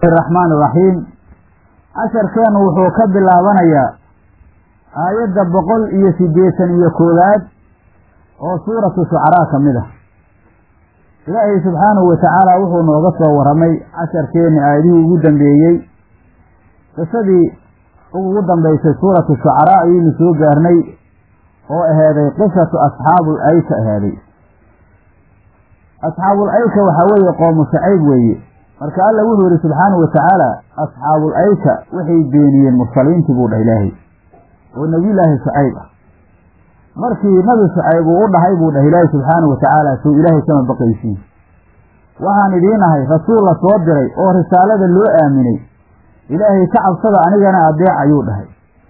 raxmaan iraxiim casharkeenu wuxuu ka bilaabanayaa aayadda boqol iyo siddeetan iyo koowaad oo suuratu shucaraa ka mid ah ilaahay subxaanahu wa tacaala wuxuu nooga soo warramay casharkeenni aayadihii ugu dambeeyey qisadii ugu dambaysay suuratu shucaraa ayaynu soo gaarnay oo aheeday qisatu asxaabul ayka aheeday asxaabul ayka waxaa weeye qoomu shacayb weeye marka alla wuxuu yidhi subxaanahu wa tacaala asxaabul ayka waxay beeniyeen mursaliintii buu dhah ilaahay oo nebiyulaahi shucayb ah markii nabi shucayb uu u dhahay buu dhah ilaahay subxaanahu wa tacaala sow ilaahay kama baqaysiin waxaan idiin ahay rasuul la soo diray oo risaalada loo aaminay ilaahay ka cabsada anigana adeec ayuu dhahay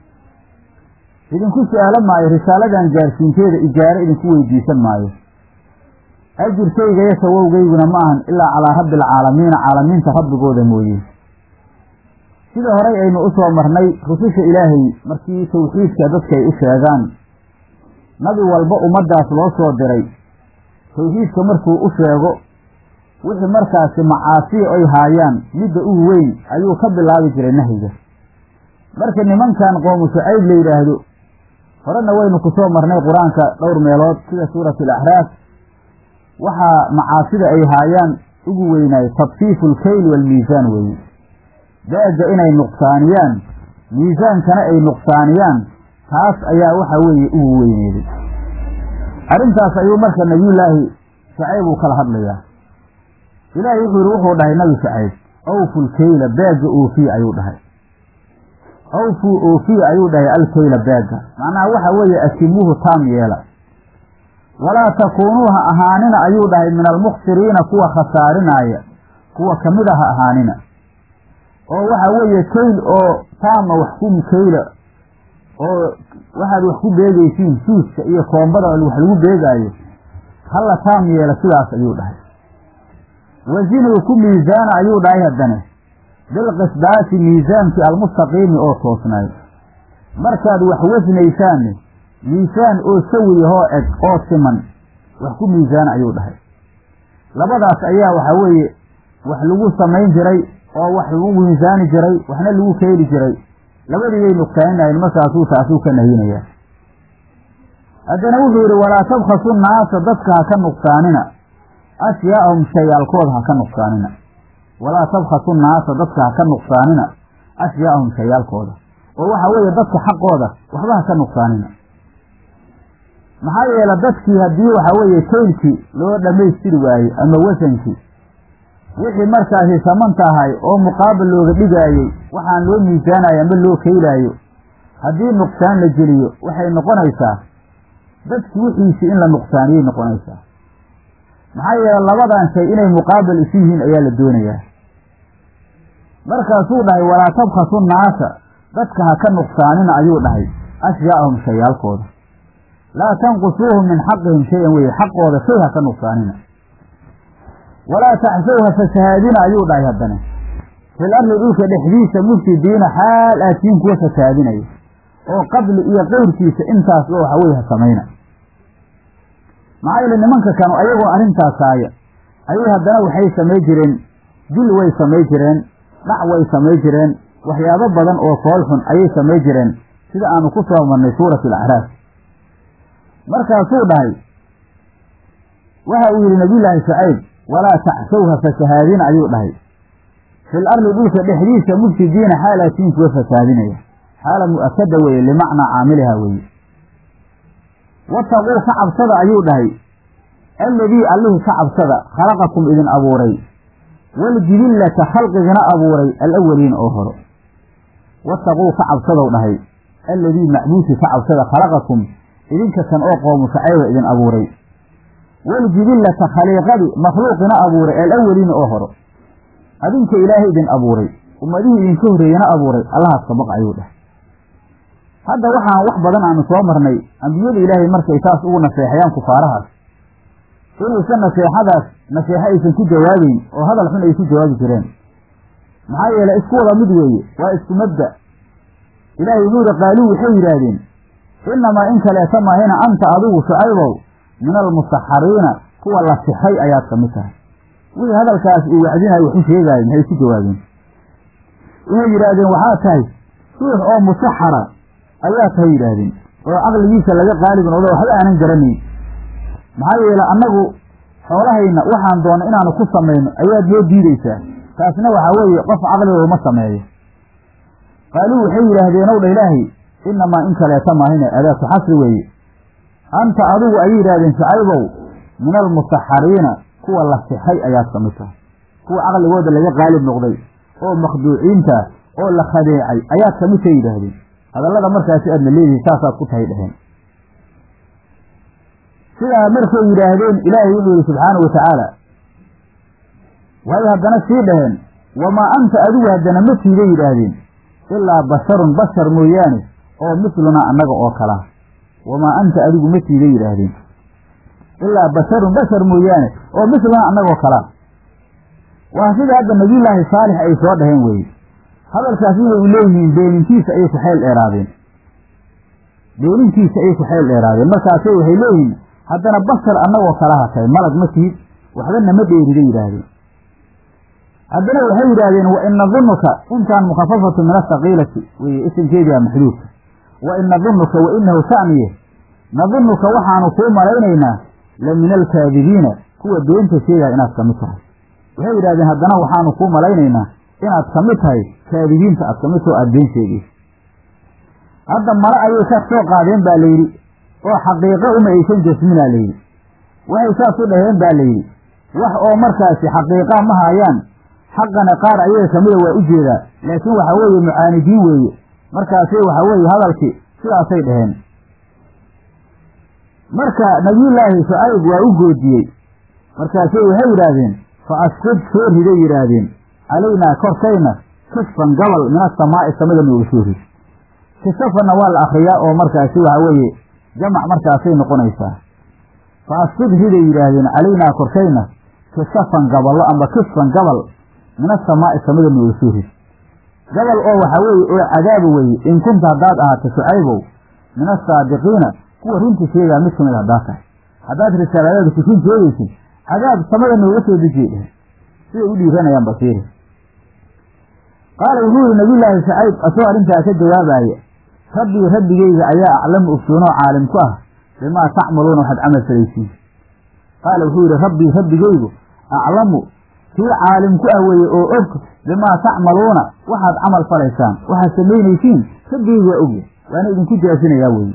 idinku su-aalo maayo risaaladan gaarsiinteeda ijaaro idinku weydiisan maayo ajirkayga iyo sawowgayguna ma ahan ilaa calaa rabbi alcaalamiina caalamiinta rabbigooda mooye sida horay aynu u soo marnay rususha ilaahay markii tawxiidka dadka ay u sheegaan nabi walba ummaddaas loo soo diray tawxiidka markuu u sheego wixii markaasi macaasiya ay haayaan midda ugu weyn ayuu ka bilaabi jiray nahyiga marka nimankan qoomu shucayb la yidhaahdo horena waynu ku soo marnay qur-aanka dhowr meelood sida suuratu alaxraaf waxaa macaasida ay haayaan ugu weynaay tadfiifu alkayl waalmiisaan weeye daaga inay nuqsaaniyaan miisaankana ay nuqsaaniyaan taas ayaa waxa weeye ugu weyneeday arrintaas ayuu marka nebiyullaahi shacayb uu kala hadlayaa ilaahay wuxuu yidhi wuxuu dhahay nabi shacayb awfu lkayla baagga oofiya ayuu dhahay awfuu oofiya ayuu dhahay alkayla baagga macnaha waxa weeye asimuuhu taam yeela walaa takuunuu ha ahaanina ayuu dhahay min almukhsiriina kuwa khasaarinaaya kuwa kamida ha ahaanina oo waxa weeye kayl oo taama wax ku kayla oo waxaad wax ku beegaysiin suuska iyo koombada wax lagu beegaayo hala taam yeela sidaas ayuu dhahay wasinuu ku miisaana ayuu dhahay haddane bilqisdaasi miisaankii almustaqiimi oo toosnaay markaad wax wasnaysaanne miisaan oo sawiyahoo eg oo siman wax ku miisaana ayuu dhahay labadaas ayaa waxaa weeye wax lagu samayn jiray oo wax lagu miisaani jiray waxna lagu keeni jiray labadii bay nuqsaaninahayn markaasuu taasuu ka nahinayaa haddana wuxuu yidhi walaa tabkhasu naasa dadka ha ka nuqsaanina ashyaa'ahum shayaalkooda ha ka nuqsaanina walaa tabkhasu naasa dadka ha ka nuqsaanina ashyaa'ahum shayaalkooda oo waxaa weeye dadka xaqooda waxba ha ka nuqsaanina maxaa yeele dadkii haddii waxaa weeye kaylkii loo dhammaystiri waaye ama wasankii wixii markaasi samanta ahay oo muqaabal looga dhigaayey waxaan loo miisaanayo ama loo keylaayo haddii nuqsaan la geliyo waxay noqonaysaa dadki wixiisii in la nuqsaaniyay noqonaysaa maxaa yeele labadan shay inay muqaabal isu yihiin ayaa la doonayaa markaasuu dhahay walaa tabkhasu naasa dadka ha ka nuqsaanina ayuu dhahay ashyaa'ahum shayaalkooda laa tanqusuuhum min xaqihim shay-an weye xaqooda shay ha ka nuqsaanina walaa taxsow ha fasahaadina ayuu dhahay haddana fil ardi dhulka dhexdiisa mufsidiina xaal aatiin kuwa fasahaadinaya oo qabli iyo qeyrkiisa intaas oo waxa weye ha samayna maxaa yeele nimanka kanu ayagoo arrintaas haaya ayay haddana waxay samay jireen dil way samay jireen dhac way samay jireen waxyaabo badan oo foolxun ayay samay jireen sida aanu ku soo marnay suurat alacraaf markaasuu dhahay waxa uu yidhi nabiyullaahi shacayb walaa tacsowha fasahaadina ayuu dhahay fil ardi dhulka dhexdiisa mufsidiina xaalaatiin kuwa fasahaadinaya xaala mu'akada weeye limacnaa caamiliha weeye wataquu ka cabsada ayuu dhahay alladii allihii ka cabsada khalaqakum idin abuuray waljibillata khalqigana abuuray alawaliina oo horo wataquu ka cabsadow dhahay alladii macbuudkii ka cabsada khalaqakum idinka kan oo qoomu shacayba idin abuuray waljibillata khaliiqadii makhluuqina abuuray alawaliina oo horo adinka ilaahay idin abuuray ummadihii idinka horreeyana abuuray allahaas ka baq ayuu dhahay hadda waxaan wax badan aanu soo marnay ambiyada ilaahay markay saas ugu naseexayaan kufaarahaas inaysan naseexadaas naseexo aysan ku jawaabeyn oo hadal xun ay ku jawaabi jireen maxaa yeele isku wada mid weeye waa isku mabda ilaahay wuxuu yihi qaaluu waxay yidhaahdeen innamaa in kaleeta mahayna anta adigu shucaybow min almusaxariina kuwa la sixay ayaad ka mid tahay wixii hadalkaas uu wacdinayo waxu sheegaayo maxay ku jawaabeen inay yidhaahdeen waxaa tahay ruux oo musaxara ayaa tahay yidhaahdeen oo caqligiisa laga qaalib noqdo waxba aanan garanayn maxaa yeele annagu xoolahayna waxaan doona inaanu ku samayno ayaad noo diidaysaa taasna waxaa weeye qof caqliga uma sameeyo qaaluu waxay yidhaahdeen ow dha ilaahay inamaa in kaleeta maahine adaatu xasri weeye anta adigu ayay yidhahdeen shacaybow min almusaxariina kuwa la sixay ayaad ka mid tahay kuwa caqligooda laga qaalib noqday oo makhduuciinta oo la khadeecay ayaad ka mid tahay yidhaahdeen hadallada markaasi aadna leedihi saasaad ku tahay dheheen sidaa markay yidhaahdeen ilaahay wuxuu yihi subxaanau watacaala way haddana sii dhaheen wamaa anta adigu haddana ma tiiday yidhaahdeen ilaa basharun bashar mooyaane oo mislunaa annaga oo kalaa wamaa anta adigu ma tiiday yidhaahdeen ilaa basharun bashar mooyaane oo mislunaa annagoo kalaa waa sida hadda nabiyullaahi saalix ay soo dhaheen weeye hadalkaas waxay u leeyihiin beenintiisa ayay ku xeel dheeraadeen beenintiisa ayay ku xeel dheeraadeen markaasay waxay leeyihiin haddana bashar annagoo kalaha tahay malag ma tihid waxbana ma dheerida yidhaahdeen haddana waxay yidhaahdeen wa in nadunuka intaan mukhafafatu min asaqiilati weye isimkeedii a maxduudka wa in nadunuka wa inahu sha'niye nadunuka waxaanu kuu malaynaynaa la min alkaadibiina kuwa beenta sheegaya inaad ka mid tahay waxay yidhahdeen haddana waxaanu kuu malaynaynaa inaad ka mid tahay kaadibiinta aad ka mid taho aada been sheegaysa hadda mare ayay ka soo qaadeen baa layidhi oo xaqiiqo uma aysan jasminaa layidhi waxay saas u dhaheen baa layidhi wax oo markaasi xaqiiqaa ma haayaan xaqana qaar ayaga kamida waa u jeedaa laakiin waxa weeye mucaanidiin weeye markaasay waxa weeye hadalkii sidaasay dhaheen marka nabiyullaahi shucayb waa u goodiyey markaasay waxay yidhaahdeen fa asqud soo riday yidhaahdeen calaynaa korkayna kisfan gabal min asamaa'i samada nooga soo rid kisafanna waa la akriyaa oo markaasi waxa weeye jamac markaasay noqonaysaa fa asqud riday yidhaahdeen calaynaa korkayna kisafan gaballo amba kisfan gabal min asamaa'i samada nooga soo rid gabal oo waxaa weeye oo cadaaba weeye in kunta haddaad ahaato shucaybow min asaadiqiina kuwa runta sheegaa mid kamid haddaad tahay haddaad risaaladaada ku run sheegaysid cadaab samada nooga soo dejiye dheh siday u dhiiranayaan basiiri qaala wuxuu yihi nabiyullaahi shacayb asagoo arrintaa ka jawaabaya rabbii rabbigeyga ayaa aclamu ogsoonoo caalim ku ah bimaa tacmaluuna waxaad camal falaysiin qaala wuxuu yihi rabbii rabbigeygu aclamu kii caalim ku ah weeye oo og bimaa tacmaluuna waxaad camal falaysaan waxaad samaynaysiin rabbigeygu waa ogya waana idinku jaasinayaa weeye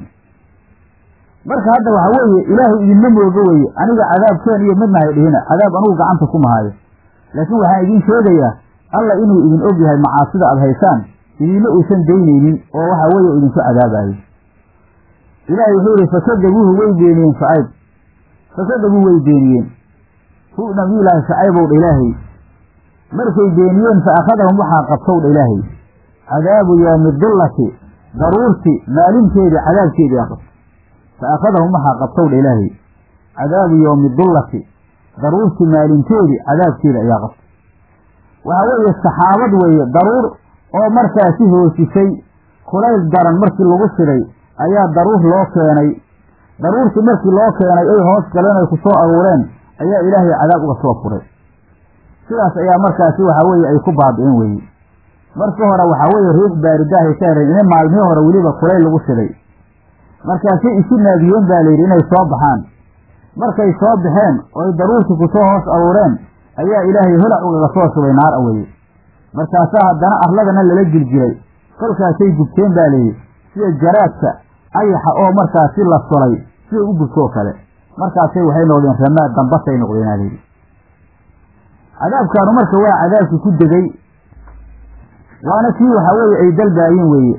marka hadda waxa weeye ilaahay idinma mooga weeye aniga cadaabkeen iyo midna hay dhihina cadaab anugu gacanta ku mahaayo laakiin waxaan idiin sheegayaa alla inuu idin og yahay macaasida aad haysaan idinma uusan daynaynin oo waxa weeye idinku cadaabayo ilaahay wuxuu yihi fakadabuuhu way beeniyeen shacayb fakadabuu way beeniyeen hu nabiyullaahi shacaybow dha ilaahay markay beeniyeen fa akhadahum waxaa qabtow dha ilaahay cadaabu yowmi dullati daruurti maalinteedii cadaabkeedii aa qabto fa akhadahum waxaa qabtow dha ilaahay cadaabu yowmi dullati daruurti maalinteedii cadaabkeeda ayaa qabtay waxaa weeye saxaabad weeye daruur oo markaasi hoosisay kulayl daran markii lagu shiday ayaa daruur loo keenay daruurtii markii loo keenay ay hoos galeen ay ku soo aruureen ayaa ilaahay cadaab uga soo furay sidaas ayaa markaasi waxaa weeye ay ku baabi'een weeye marka hore waxaa weeye riix baaridahay ka hereen inay maalmihii hore weliba kulayl lagu shiday markaasay isu naadiyeen baa layidhi inay soo baxaan markay soo baxeen oo ay daruurtii ku soo hoos aruureen ayaa ilaahay holac ugaga soo shubay naar a weye markaasaa haddana arladana lala jiljilay kolkaasay gubteen baa layidhi sida jaraadka ayaxa oo markaasi la sulay sida u gubtoo kale markaasay waxay noqdeen ramaad dambasay noqdeenaa layidhi cadaabkaanu marka waa cadaabkii ku degay waana kii waxaa weeye ay dalbaayin weeye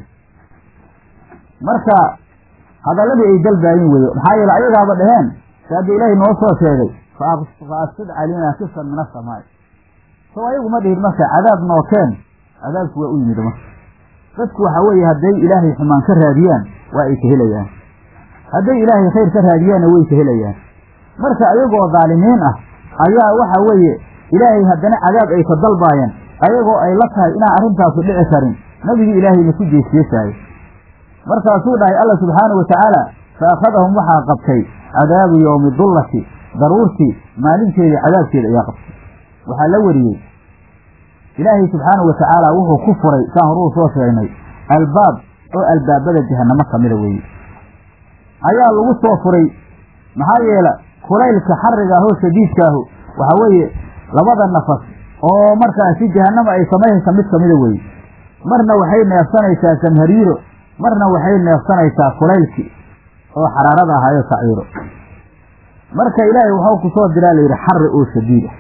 marka hadalladii ay dalbaayin weeye maxaa yeele ayagaaba dhaheen si hadda ilaahay noo soo sheegay fa asqid calaynaa kifan min asamaai sow ayagu ma dhihin marka cadaab nookeen cadaabku waa u yimid marka dadku waxa weeye hadday ilaahay xumaan ka raadiyaan waa ay ka helayaan hadday ilaahay khayr ka raadiyaanna way ka helayaan marka ayagoo dhaalimiin ah ayaa waxa weeye ilaahay haddana cadaab ay ka dalbaayeen ayagoo ay la tahay inaan arrintaasu dhici karin nabigii ilaahayna ku jeesjeesaayo markaasuu dhahay alla subxaanau watacaala fa akhadahum waxaa qabtay cadaabu yowmi dullati daruurtii maalinteedii cadaabkeeda ayaa qabtay waxaa la wariyey ilaahay subxaanahu watacaala wuxuu ku furay saan horuu soo sheegnay albaab oo albaabada jahanamo kamida weeye ayaa lagu soo furay maxaa yeele kulaylka xariga ahoo shadiidkaahu waxaa weeye labada nafas oo markaasi jahanama ay samaynaysa mid kamida weeye marna waxay neefsanaysaa samhariiro marna waxay neefsanaysaa kulaylkii oo xaraarada ahaayo saciiro marka ilaahay waxau ku soo diraa layidhi xari oo shadiid ah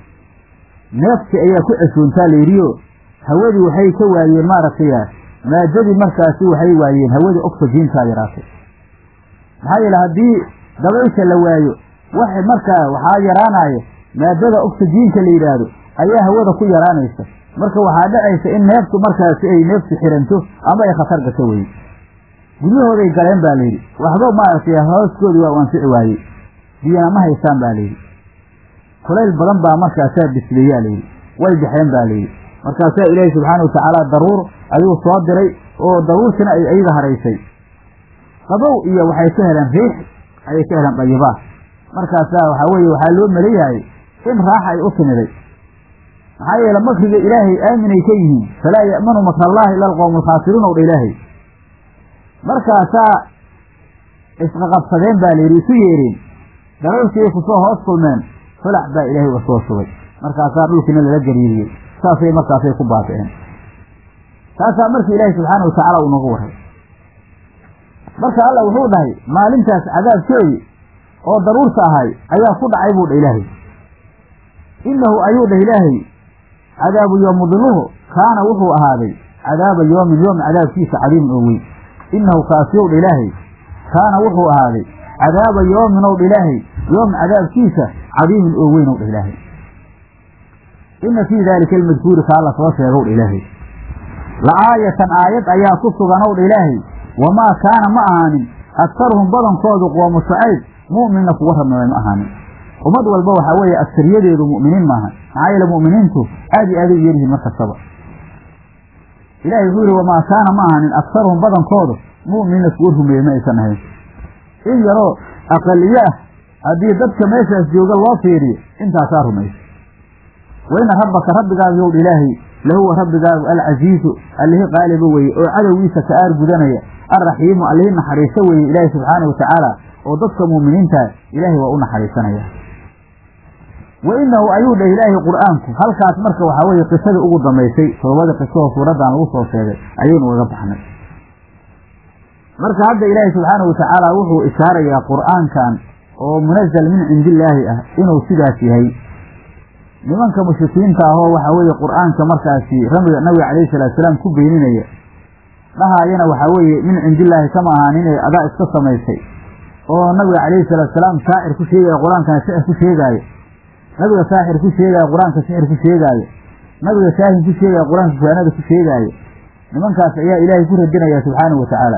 neefti ayaa ku ceshoontaa layidhioo hawadii waxay ka waayeen maaragtay maadadii markaasi waxay waayeen hawadii oxygentaa yaraatay maxaa yeele haddii dabaysha la waayo wax markaa waxaa yaraanaya maadada oxygenka la yidhaahdo ayaa hawada ku yaraanaysa marka waxaa dhacaysa in neeftu markaasi ay neeftu xiranto ama ay khatar gasho weye guryahooday galeen baa layidhi waxba maaragtay hooskoodii waa u anfici waayey biyana ma haystaan baa layidhi kulayl badan baa markaasaa bisleeyaa layidhi way baxeen baa layidhi markaasaa ilaahi subxaana watacaala daruur ayuu soo diray oo daruurtina ay ayaga haraysay qabow iyo waxay ka heleen riix ayay ka heleen dayibaad markaasaa waxaa weeye waxaa loo maleeyahay in raaxa ay u timiday maxaa yeele makriga ilaahay aaminay ka yihiin falaa ya'manu makrallaahi ila alqowmu alkhaasiruun ow dha ilaahay markaasaa isqaqabsadeen baa layidhi isu yeereen daruurtiiay kusoo hoos kulmeen fulac baa ilaahay uga soo shubay markaasaa dhulkiina lala gariiriyey saasay markaasay ku baabi'een taasaa markii ilaahay subxaana watacaala uu noogu waray marka alla wuxuu dhahay maalintaas cadaabkeedii oo daruurta ahay ayaa ku dhacay buu dha ilaahay innahu ayuu dhah ilaahay cadaabu yoomudiluhu kaana wuxuu ahaaday cadaaba yoomin yoom cadaabkiisa cadiimin oo weyn innahu kaasiyow dha ilaahay kaana wuxuu ahaaday cadaaba yoomin ow dha ilaahay yoom cadaabkiisa cadiimin oo weyn ow dha ilaahay inna fii daalika almadkuuri kaa la soo sheegow dha ilaahay la'aayatan aayad ayaa ku sugan ow dha ilaahay wamaa kaana ma ahaanin aktaruhum badankoodu qoomu shucayb mu'minna kuwa rabnamay ma ahaanin ummad walba waxaa weeye agsariyadeedu mu'miniin maaha maxaa yeele mu'miniintu aad iyo aaday u yaryihiin mar kastaba ilahay wuxuu yihi wamaa kaana ma ahaanin aktaruhum badankoodu mu'minina kuwa rumeeye ma aysan ahayn in yaroo aqaliye ah haddii dadka meeshaas jooga loo fiiriyo intaasaa rumaysa wa ina rabbaka rabbigaagu yowdha ilaahay lahuwa rabbigaagu alcasiizu allihii qaaliba weye oo cadowgiisa ka aar gudanaya alraxiimu allihii naxariiso weeye ilaahay subxaana watacaala oo dadka mu'miniintaa ilaahay waa u naxariisanaya wa inahu ayuu dhah ilaahay qur'aanku halkaas marka waxaa weeye qisadii ugu dambaysay toobadii qisahoo suuraddan lagu soo sheegay ayaynu uga baxnay marka hadda ilaahay subxaana watacaala wuxuu ishaarayaa qur'aankan oo munazal min cindillaahi ah inuu sidaas yahay nimanka mushrikiinta ahoo waxaa weeye qur'aanka markaasi ramiga nabiga calayhi salatu salaam ku beeninaya dhahaayana waxaa weeye min cindillaahi kama ahaan inay adaa iska samaysay oo nabiga calayhi salatu salaam shaacir ku sheegaya qur-aankana shicir ku sheegaayo nabiga saaxir ku sheegaayo qur-aanka sixir ku sheegaayo nabiga shaahin ku sheegaya qur-aanka kuhaanada ku sheegaayo nimankaas ayaa ilaahay ku radinaya subxaanahu watacaala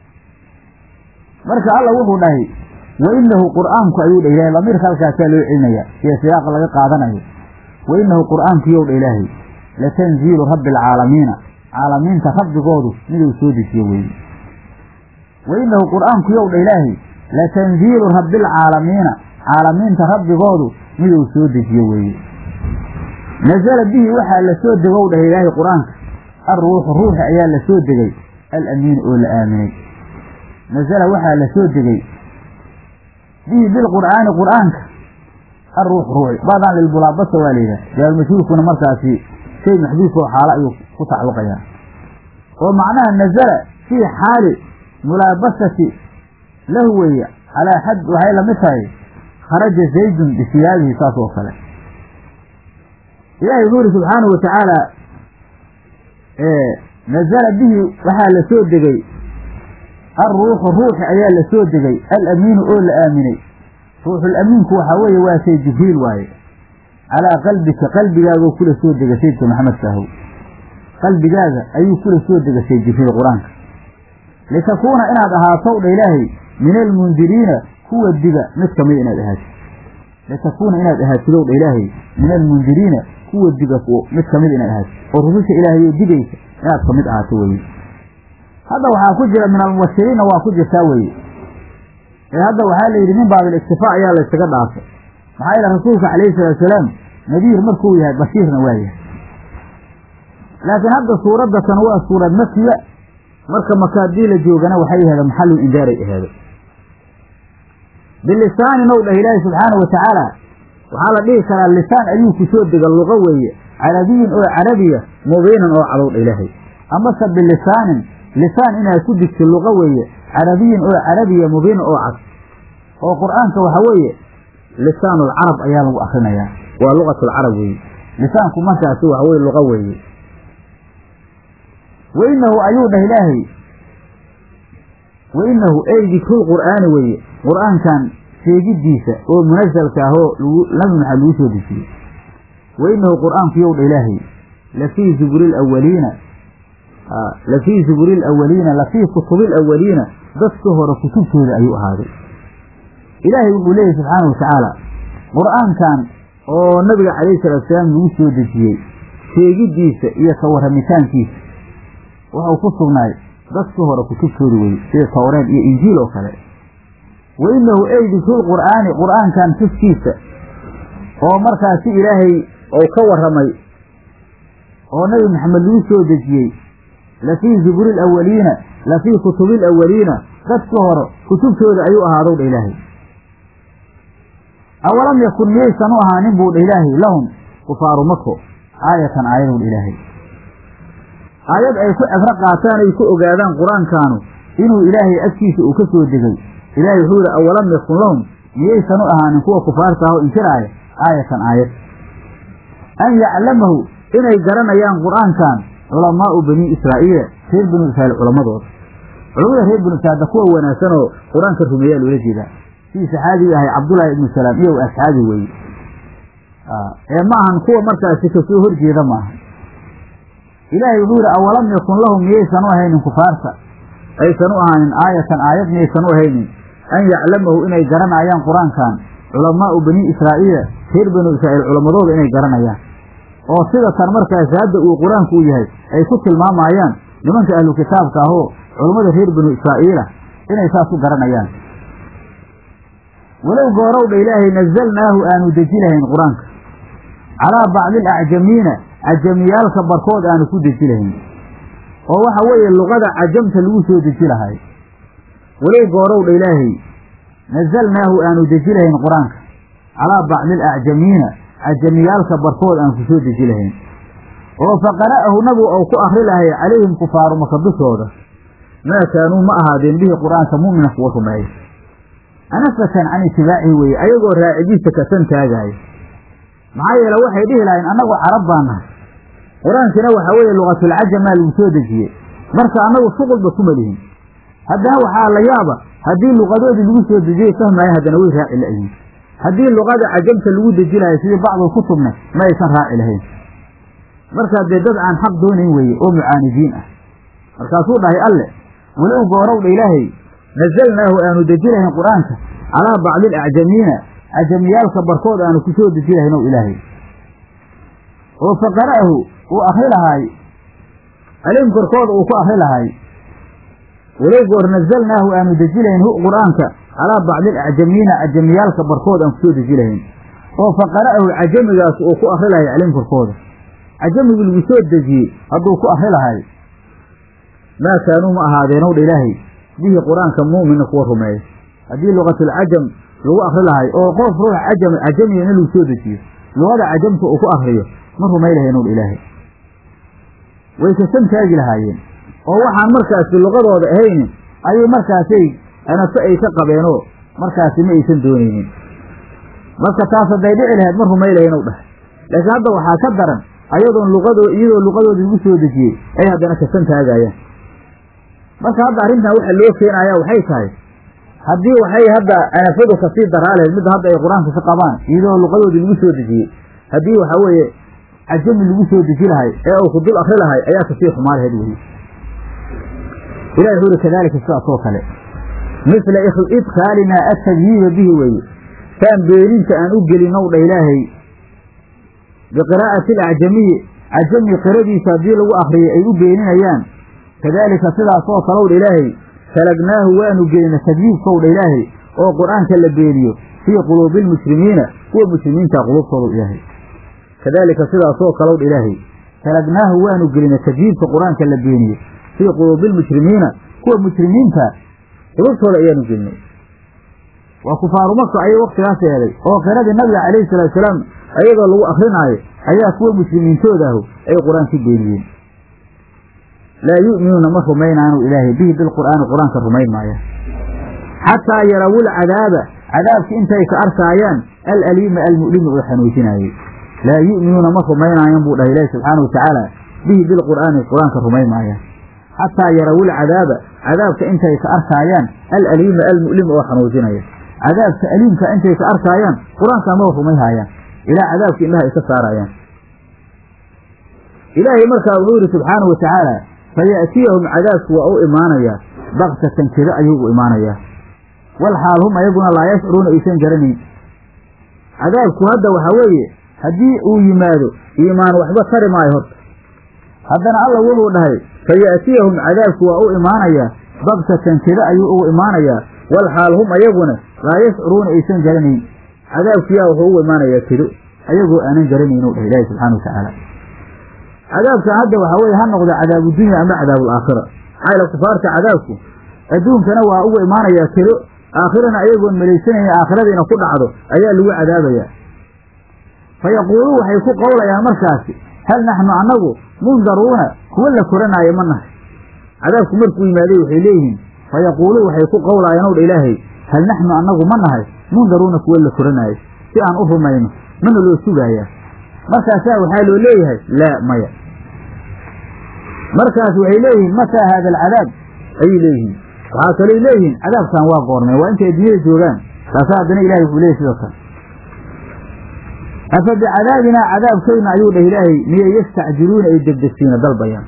marka alla wuxuu dhahay wa inahu qur'aanku ayuu dha ilahay lamiirka halkaasaa loo celinaya siya siyaaqa laga qaadanayo wa inahu qur'aanku yow dha ilaahay latanziilu rabbi alcaalamiina caalamiinta rabbigoodu miduu soo dejiye weeye wa inahu qur'aanku yow dha ilaahay latanziilu rabbi alcaalamiina caalamiinta rabbigoodu miduu soo dejiye weeye nazala bihi waxaa la soo degow dhah ilaahay qur-aanka alruuxu ruuxi ayaa la soo degay alamiinu oo la aaminay nazala waxaa la soo degay bihi bilqur'aani qur'aanka alruux ruuxi baadaan lilbulaabasa waa la yidhaha jaalmashhuurkuna markaasi shay maxduuf oo xaalo ayuu ku tacalluqayaa oo macnaha nazala fii xaali mulaabasati lahu weeye calaa xad waxay lamid tahay kharaja zaydun bisiyaabihi saas oo kale ilahi wuxuu uri subxaanahu watacaala nazala bihi waxaa la soo degay alruuxu ruuxi ayaa la soo degay alamiinu oo la aaminay ruuxulamiinku waxaa weeye waa shay jibriil waaye calaa qalbika qalbigaagoo kula soo dega saydka maxamed saahow qalbigaaga ayuu kula soo degashay jibriil qur-aanka litakuuna inaad ahaatow dha ilaahay min almundiriina kuwa diga mid kamid inaad ahaatid litakuuna inaad ahaatidow dha ilaahay min almundiriina kuwa diga mid kamid inaad ahaatid oo rususha ilaahayoo digaysa inaad kamid ahaato weye hadda waxaa ku jira min almubashiriinna waa ku jirtaa weye ee hadda waxaa la yidhi min baabil iktifaa ayaa la ysaga dhaafay maxaa yeele rasuulka calayhi salaatu salaam nadiir markuu yahay bashiirna waa yahay laakiin hadda suuradda tan waa suurad makiya marka maka haddii la joogana waxay aheeda maxalul indaaray aheeda bilisaanin ow dhah ilaahi subxaana wa tacaala waxaa la dhihi karaa lisaan ayuu ku soo dega luqa weeye carabiyin oo carabiya mubiinan oo cadow dha ilaahay amase bilisaanin lisaan inaad ku digto luqa weeye carabiyin oo carabiya mubiinan oo cad oo qur'aanka waxa weeye lisaanulcarab ayaa lagu akrinayaa waa luqatulcarab weeye lisaanku markaasi waxa weye luqa weeye wainahu ayuu dhah ilaahay wainahu ey dikrulqur'aani weeye qur'aankan sheegidiisa oo munasalka ah oo nabi maxamed lagu soo dejiyey wainahu qur'aanku yow dha ilaahay lafii zuburi lawaliina lafii zuburi lawaliina lafii kutubi lawaliina dadka hore kutubtooda ayuu ahaaday ilaahay wuxuu leeyahy subxaana wa tacaala qur'aankan oo nabiga calayhi salatu salaam lagu soo dejiyey sheegidiisa iyo ka warramitaankiisa wuxuu ku sugnaay dadkii hore kutubtooda weye sida tawreed iyo injiil oo kale wa inahu ey dikrulqur'aani qur'aankan tuskiisa oo markaasi ilaahay ou ka warramay oo nabi maxamed lagu soo dejiyey lafii zuburi lawaliina lafii kutubi lawaliina dadkii hore kutubtooda ayuu ahaadow dha ilaahay awalam yakun miyaysan u ahaanin buu dha ilaahay lahum kufaaru mako aayatan aayadow dha ilaahay aayad ay ku cibro qaataan ay ku ogaadaan qur-aankaanu inuu ilaahay agtiisa uu ka soo degay ilaahay wuxuu yihi awalam yakun lahum miyaysan u ahaanin kuwa kufaarta ah oo inkiraaya aayatan aayad an yaclamahu inay garanayaan qur-aankan culamaau bani israa'iila reer banu israiil culammadooda culamada reer banu israiil kuwa wanaagsan oo qur-aanka rumeeyaa loola jeedaa sidii saxaabigii ahay cabdullaahi ibnu salaam iyo asxaabi weeye ee ma ahan kuwa markaasi kasoo horjeeda maaha ilaahay wuxuu yihi awalam yakun lahum miyaysan u ahaynin kufaarta aysan u ahaanin aayatan aayad miyaysan u ahaynin an yaclamahu inay garanayaan qur-aankan culamaau bani israa'iila reer banu israa'iil culammadooda inay garanayaan oo sida tan markaasi hadda uu qur-aanku u yahay ay ku tilmaamayaan nimanka ahlu kitaabka ahoo culammada reer banu israa'iila inay saas u garanayaan walow goorowdha ilaahay nazalnaahu aanu deji lahayn qur-aanka calaa bacdi alacjamiina cajamiyaalka barkood aanu ku deji lahayn oo waxa weeye luqada cajamta lagu soo deji lahay walow goorowdha ilaahay nazalnaahu aanu deji lahayn qur-aanka calaa bacdi alacjamiina cajamiyaalka barkood aan ku soo deji lahayn oo faqara'ahu nabigu ou ku akri lahay calayhim kufaaru maka dushooda maa kaanuu ma ahaadeen bihi qur-aanka mu'mina kuwa rumeeya anafatan can itibaacihi weeye ayagoo raacidiisa kasan taagaaya maxaa yeele waxay dhihi lahayn annagu carab baa nahay qur-aankiina waxaa weeye luqatulcajamaa lagu soo dejiyey marka annagu shuqulba kuma lihin haddana waxaa la yaaba haddii luqadoodii lagu soo dejiyey fahmaayan haddana way raaci la'yihin haddii luqada cajamta lagu deji lahay sidii bacdul kutubna ma aysan raaci lahayn markaa dee dad aan xaq doonayn weeye oo mucaanidiin ah markaasuu dhahay alle walow goorowdha ilaahay nazalnaahu aanu deji lahayn qur-aanka calaa bacdi alacjamiina cajamiyaalka barkood aanu ku soo deji lahayn ow ilaahay oo faqara'ahu uu akri lahaay alim korkooda uu ku akri lahaay walow goor nazalnaahu aanu deji lahayn hu qur-aanka calaa bacdi alacjamiina cajamiyaalka barkood aan kusoo deji lahayn oo faqara'ahu cajamigaas uu ku akri lahay calim korkooda cajamigii lagu soo dejiyey hadduu ku akri lahay maa kaanuu ma ahaadeenow dha ilaahay bihi qur-aanka mu'mina kuwa rumeeya haddii luqatulcajam lagu akri lahay oo qof ruux cajam cajamiga in lagu soo dejiyo luqada cajamka uu ku akriyo ma rumay lahaynow dha ilaahay way kasan taagi lahaayeen oo waxaan markaasi luqadooda ahaynin ayay markaasay anaso ay ka qabeenoo markaasi ma aysan doonaynin marka taas hadday dhici lahayd ma rumay lahaynow dhah laakiin hadda waxaa ka daran ayadoon luqadoo iyadoo luqadoodii lagu soo dejiyey ay haddana kasan taagaayaan marka hadda arrintan waxa loo keenaya waxay tahay haddii waxay hadda anafadu kasii daraa lahayd midda hadda ay qur-aanka ka qabaan iyadoo luqadoodii lagu soo dejiyey haddii waxaa weeye cajami lagu soo deji lahay ee uu ku dul akri lahay ayaa kasii xumaa lahayd weye ilahi wuxuu uri kadalika sidaas oo kale misla idkhaalinaa atadyiiba bihi weeye saan beeninta aan u gelinow dha ilaahay biqiraa'ati alacjamiyi cajami qiradiisa haddii lagu akriyay ay u beeninayaan kadaalika sidaasoo kalow dha ilaahay salagnaahu waanu gelina tadyiibkow dha ilaahay oo qur-aanka la beeniyo fii quluubi almuslimiina kuwa muslimiinta quluubtooda ilaahay kadaalika sidaasoo kalow dha ilaahay salagnaahu waanu gelinay tajriibka qur-aanka la beeniyey fii quluubi lmujrimiina kuwa mujrimiinta qulubtooda ayaanu gelinay waa kufaaru maka ayay waktigaas eeday oo qiradii nabiga calayhi salaatu salaam ayadoo lagu akrinaayo ayaa kuwa muslimiintoodahu ay qur-aanka beeniyeen laa yu'minuuna ma rumaynaanu ilaahay bihi bilqur'aani qur-aanka rumayn maaya xataa yarawul cadaaba cadaabki intay ka arkaayaan alaliima almu'lima oo xanuujinaayey laa yu'minuuna ma rumaynaayan buu dhahay ilaahi subxaana watacaala bihi bilqur'aani qur-aanka rumayn maayaan xataa yarawul cadaaba cadaabka intay ka arkaayaan alaliima almu'lima oo xanuujinaya cadaabka aliimka intay ka arkaayaan qur-aanka maba rumayhaayaan ilaa cadaabka indhaha ay ka saarayaan ilaahay markaa wuxuu yidhi subxaanahu watacaala fayaatiyahum cadaabku waa u imaanayaa baktatan keda ayuu u imaanayaa wal xaal hum ayaguna laa yashcuruuna aysan garanayn cadaabku hadda waxaa weeye haddii uu yimaado iimaan waxba tari maayo horta haddana alla wuxuu dhahay fayaatiyahum cadaabku waa u imaanayaa baktatan keda ayuu ugu imaanayaa wal xaal hum ayaguna laa yashcuruuna aysan garanayn cadaabkiyaa wuxuu ugu imaanayaa kedo ayagoo aanan garanayn u dhahay ilaahi subxana watacaala cadaabkan hadda waxaa weye ha noqdo cadaabu dunya ama cadaabu alaakhira maxaa yale kufaarta cadaabku adduunkana waa ugu imaanayaa kedo aakhirana ayagoon malaysanayna aakhiradiina ku dhacdo ayaa lagu cadaabayaa fa yaquuluun waxay ku qowlayaan markaasi hal naxnu annagu mundaruuna kuwa la koranaayo ma nahay cadaabku markuu yimaaday waxay leeyihiin fa yaquuluun waxay ku qowlaayaan ow dha ilaahay hal naxnu annagu ma nahay mundaruuna kuwa la koranaayo si aan u rumayno mana loo sugaayaa markaasaa waxaa loo leeyahay laa maya markaas waxay leeyihiin mataa haada alcadaab ayay leeyihiin waxaa kalay leeyihiin cadaabkan waa goormay waa intay adduunyada joogaan taasa haddana ilahay wuxuu leeyahy sidoo kale afa bicadaabinaa cadaabkayna ayuu dhah ilaahay miyay yastacjiluuna ay degdegsiina dalbayaan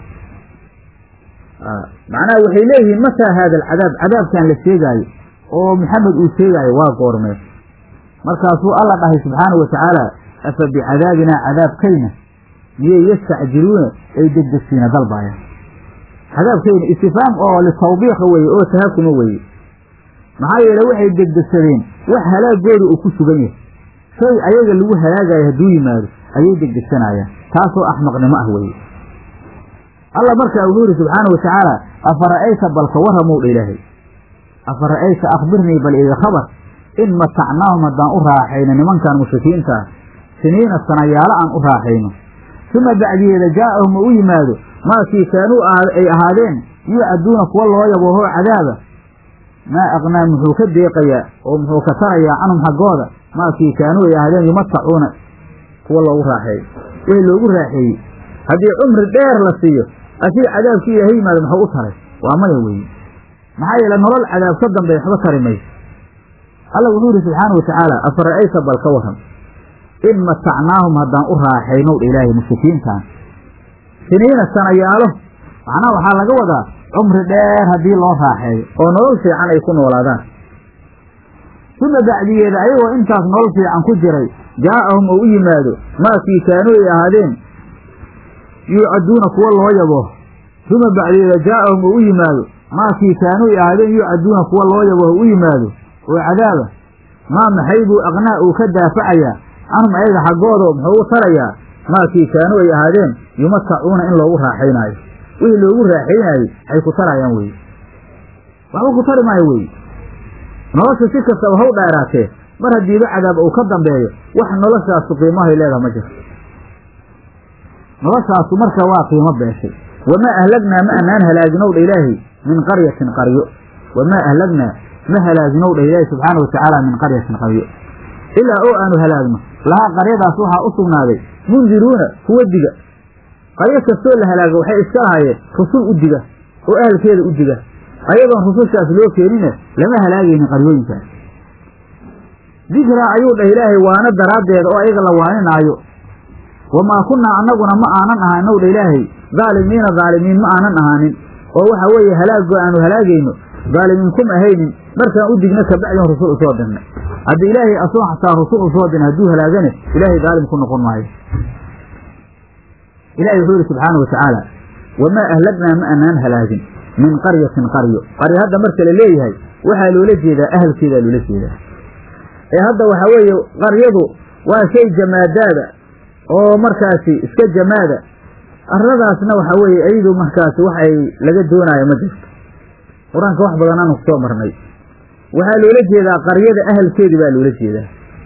macnaha waxay leeyihiin mataa haada alcadaab cadaabkan la sheegaayo oo maxamed uu sheegaayo waa goormee markaasuu alla dhahay subxaana wa tacaala afa bicadaabinaa cadaabkayna miyay yastacjiluuna ay degdegsiina dalbaayaan cadaabkayna istifaam oo litawbiiqa weeye oo tahakuma weeye maxaa yeele waxay degdegsadeen wax halaagooda uu ku sugan yahay shay ayaga lagu halaagayo hadduu yimaado ayay degdegsanayaan taasoo axmaqnimo ah weeye alla markaa wuxuu yidhi subxaana wa tacaala afara'ayta balka warramow dha ilaahay afara'ayta akhbirnii bal iga khabar in matacnaahum haddaan u raaxayno nimankan mushrikiinta ah siniina sanayaalo aan u raaxayno suma bacdiyeeda jaa'ahum oo u yimaado maakii kaanuu ay ahaadeen yucaduuna kuwa loo yaboohoo cadaaba maa aqnaa muxuu ka deeqayaa oo muxuu ka tarayaa canhum xaggooda maakii kaanuu ay ahaadeen yumatacuuna kuwa loogu raaxeeyo wixii loogu raaxeeyey haddii cumri dheer la siiyo asii cadaabkii ilaahay yimaado muxuu u taray waa maya weeye maxaa yeele nolol cadaab ka dambe waxba tari mayso alla wuxuu yidhi subxaana wa tacaala afara'ayta bal ka warram in matacnaahum haddaan u raaxaynow dha ilaahay mushrikiintan siniina sanayaalo macnaha waxaa laga wadaa cumri dheer haddii loo raaxeeyo oo nolol fiican ay ku noolaadaan suma bacdiyeeda ayagoo intaas nolol fiican ku jiray jaa'ahum oo u yimaado maakii kaanuu ay ahaadeen yuucaduuna kuwa loo yabo suma bacdiyeeda jaa'ahum oo u yimaado maakii kaanuu ay ahaadeen yuucaduuna kuwa loo yabo u yimaado oo cadaaba maa maxay buu aqnaa uu ka daafacayaa canhum ayaga xaggooda muxuu u tarayaa maakii kaanuu ay ahaadeen yumatacuuna in loogu raaxaynaayo wixii loogu raaxaynaayey ay ku tarayaan weye waxba ku tari maayo weye nolosha si kastaba haw dheeraatee mar haddiiba cadaab uu ka dambeeyo wax noloshaasu qiimahay leedaha ma jirto noloshaasu marka waa qiimo beeshay wamaa ahlagnaa ma anaan halaaginow dha ilaahay min qaryatin qaryo wamaa ahlagnaa ma halaaginow dha ilaahay subxaana wa tacaala min qaryatin qaryo ilaa oo aanu halaagno lahaa qaryadaas waxaa u sugnaaday mundiruuna kuwa diga qaryo kastoo la halaago waxay iska lahaayeen rusul u diga oo ahalkeeda u diga ayadoon rusushaas loo keenine lama halaagaynin qaryooyinkaas dikraa ayuu dhah ilaahay waana daraaddeeda oo ayaga la waaninaayo wamaa kunnaa annaguna ma aanan ahanow dha ilaahay daalimiina daalimiin ma aanan ahaanin oo waxa weeye halaagoo aanu halaagayno daalimiin kum ahaynin markaan u digna kabacdin rusul usoo dirnay haddii ilaahay asoo xataa rusul usoo dirna hadduu halaagane ilaahay daalim ku noqon maayo ilahi wuxuu yihi subxaana wa tacaala wamaa ahlagnaa ma anaan halaagin min qaryatin qaryo qaryo hadda marka la leeyahay waxaa loola jeedaa ahalkeedaa loola jeedaa ee hadda waxaa weeye qaryadu waa shay jamaadaada oo markaasi iska jamaada arladaasna waxa weeye iyadu markaasi wax ay laga doonaayo ma jirto qur-aanka wax badan aanu kusoo marnay waxaa loola jeedaa qaryada ahalkeedi baa loola jeedaa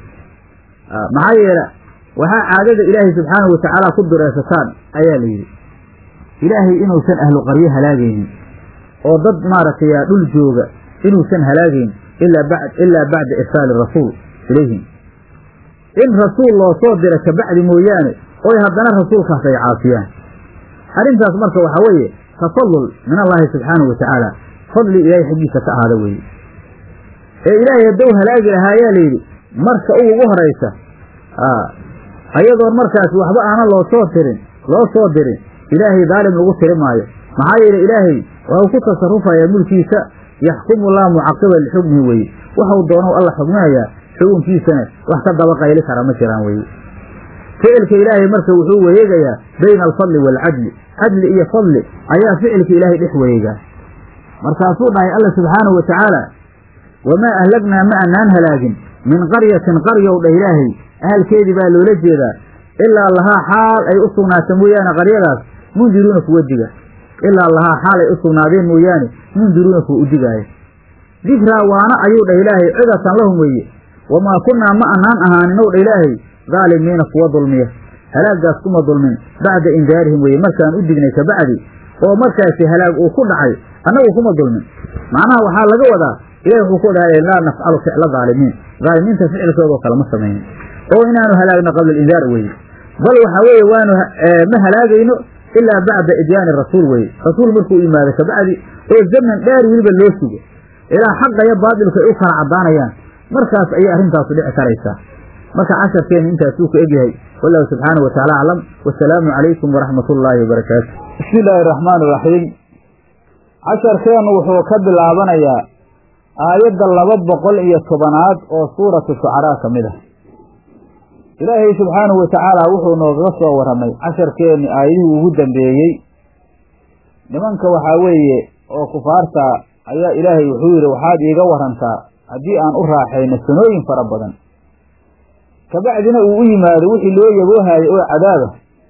maxaa yeele waxaa caadada ilaahay subxaanahu watacaala ku dureesataan ayaa la yidhi ilaahay inuusan ahlu qaryo halaagaynin oo dad maaragtay dhul jooga inuusan halaagayn ilaa bacda irsaali rasuul ilayhim in rasuul loo soo dira kabacdi mooyaane oy haddana rasuulkaas ay caasiyaan arrintaas marka waxaa weeye tafadul min allaahi subxaanahu watacaala fadli ilaahay xaggiisa ka ahaada weeye ee ilaahay haddou halaagi lahaa ayaa layidhi marka u ugu horaysa ayadoon markaas waxba aanan loo soo tirin loo soo dirin ilaahay daalim lagu tiri maayo maxaa yeele ilaahay waxuu ku tasarufayaa mulkiisa yaxkumu laa mucaqiba lixukmihi weye waxau doonou alla xugminayaa xukunkiisana wax ka daba qayli kara ma jiraan weye ficilka ilaahay marka wuxuu wareegayaa bayna alfadli waalcadli cadli iyo fadli ayaa ficilka ilaahay dhex wareegaa markaasuu dhahay alla subxaanahu watacaala wamaa ahlagnaa ma anaan halaagin min qaryatin qaryow dhah ilaahay ahalkeedii baa loola jeedaa ilaa lahaa xaal ay u sugnaata mooyaane qaryadaas mundiruuna kuwa diga ilaa lahaa xaal ay u sugnaadeen mooyaane mundiruuna kuwa u digaaya dikraa waana ayuu dhah ilaahay cidatan lahum weeye wamaa kunnaa ma anaan ahaaninow dha ilaahay daalimiina kuwa dulmiya halaagaas kuma dulmin bacda indaarihim weye markaan u dignay kabacdi oo markaasi halaag uu ku dhacay annagu kuma dulmin macnaha waxaa laga wadaa ilahi wuxuu ku dhahay laa nafcalu ficla daalimiin daalimiinta ficilkoodao kale ma samaynin oo inaanu halaagno qabla alindaar weye bal waxaa weeye waanu ma halaagayno ilaa bacda idyaani rasuul weye rasuul markuu yimaado kabacdi oo zaman dheer weliba loo sugo ilaa xaqa iyo baatilku ay u kala caddaanayaan markaas ayay arrintaasu dhici karaysaa marka casharkeenu intaasuu ka egyahay wallahu subxaanahu wataala aclam wasalaamu calaykum waraxmat ullaahi wabarakaatu bismi illaahi araxmaan iraxiim casharkeennu wuxuu ka bilaabanayaa aayadda laba boqol iyo tobanaad oo suuratu shucaraa ka mid ah ilaahay subxaanahu watacaala wuxuu noogaga soo warramay casharkeenni aayadihii ugu dambeeyey nimanka waxaa weeye oo kufaarta ayaa ilaahay wuxuu yidhi waxaad iiga warantaa haddii aan u raaxayno sanooyin fara badan kabacdina uu u yimaado wixii loo yaboohaayay oo cadaaba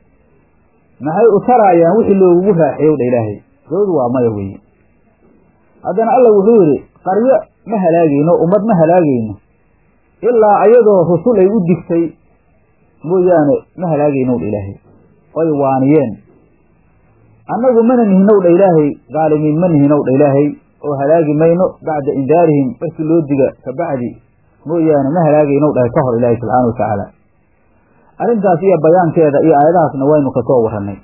maxay u taraayaan wixii loogugu raaxeeyow dha ilaahay gawdu waa maya weeye haddana alla wuxuu yidhi qaryo ma halaagayno ummad ma halaagayno ilaa ayadoo rusul ay u digtay mooyaane ma halaagaynow dha ilaahay oy waaniyeen annagu mana nihinow dha ilaahay daalimiin ma nihinow dha ilaahay oo halaagi mayno bacda indaarihim markii loo diga kabacdi mooyaane ma halaagaynow dhahay ka hor ilaahay subxaana watacaala arrintaas iyo bayaankeeda iyo aayadahaasna waynu kasoo warrannay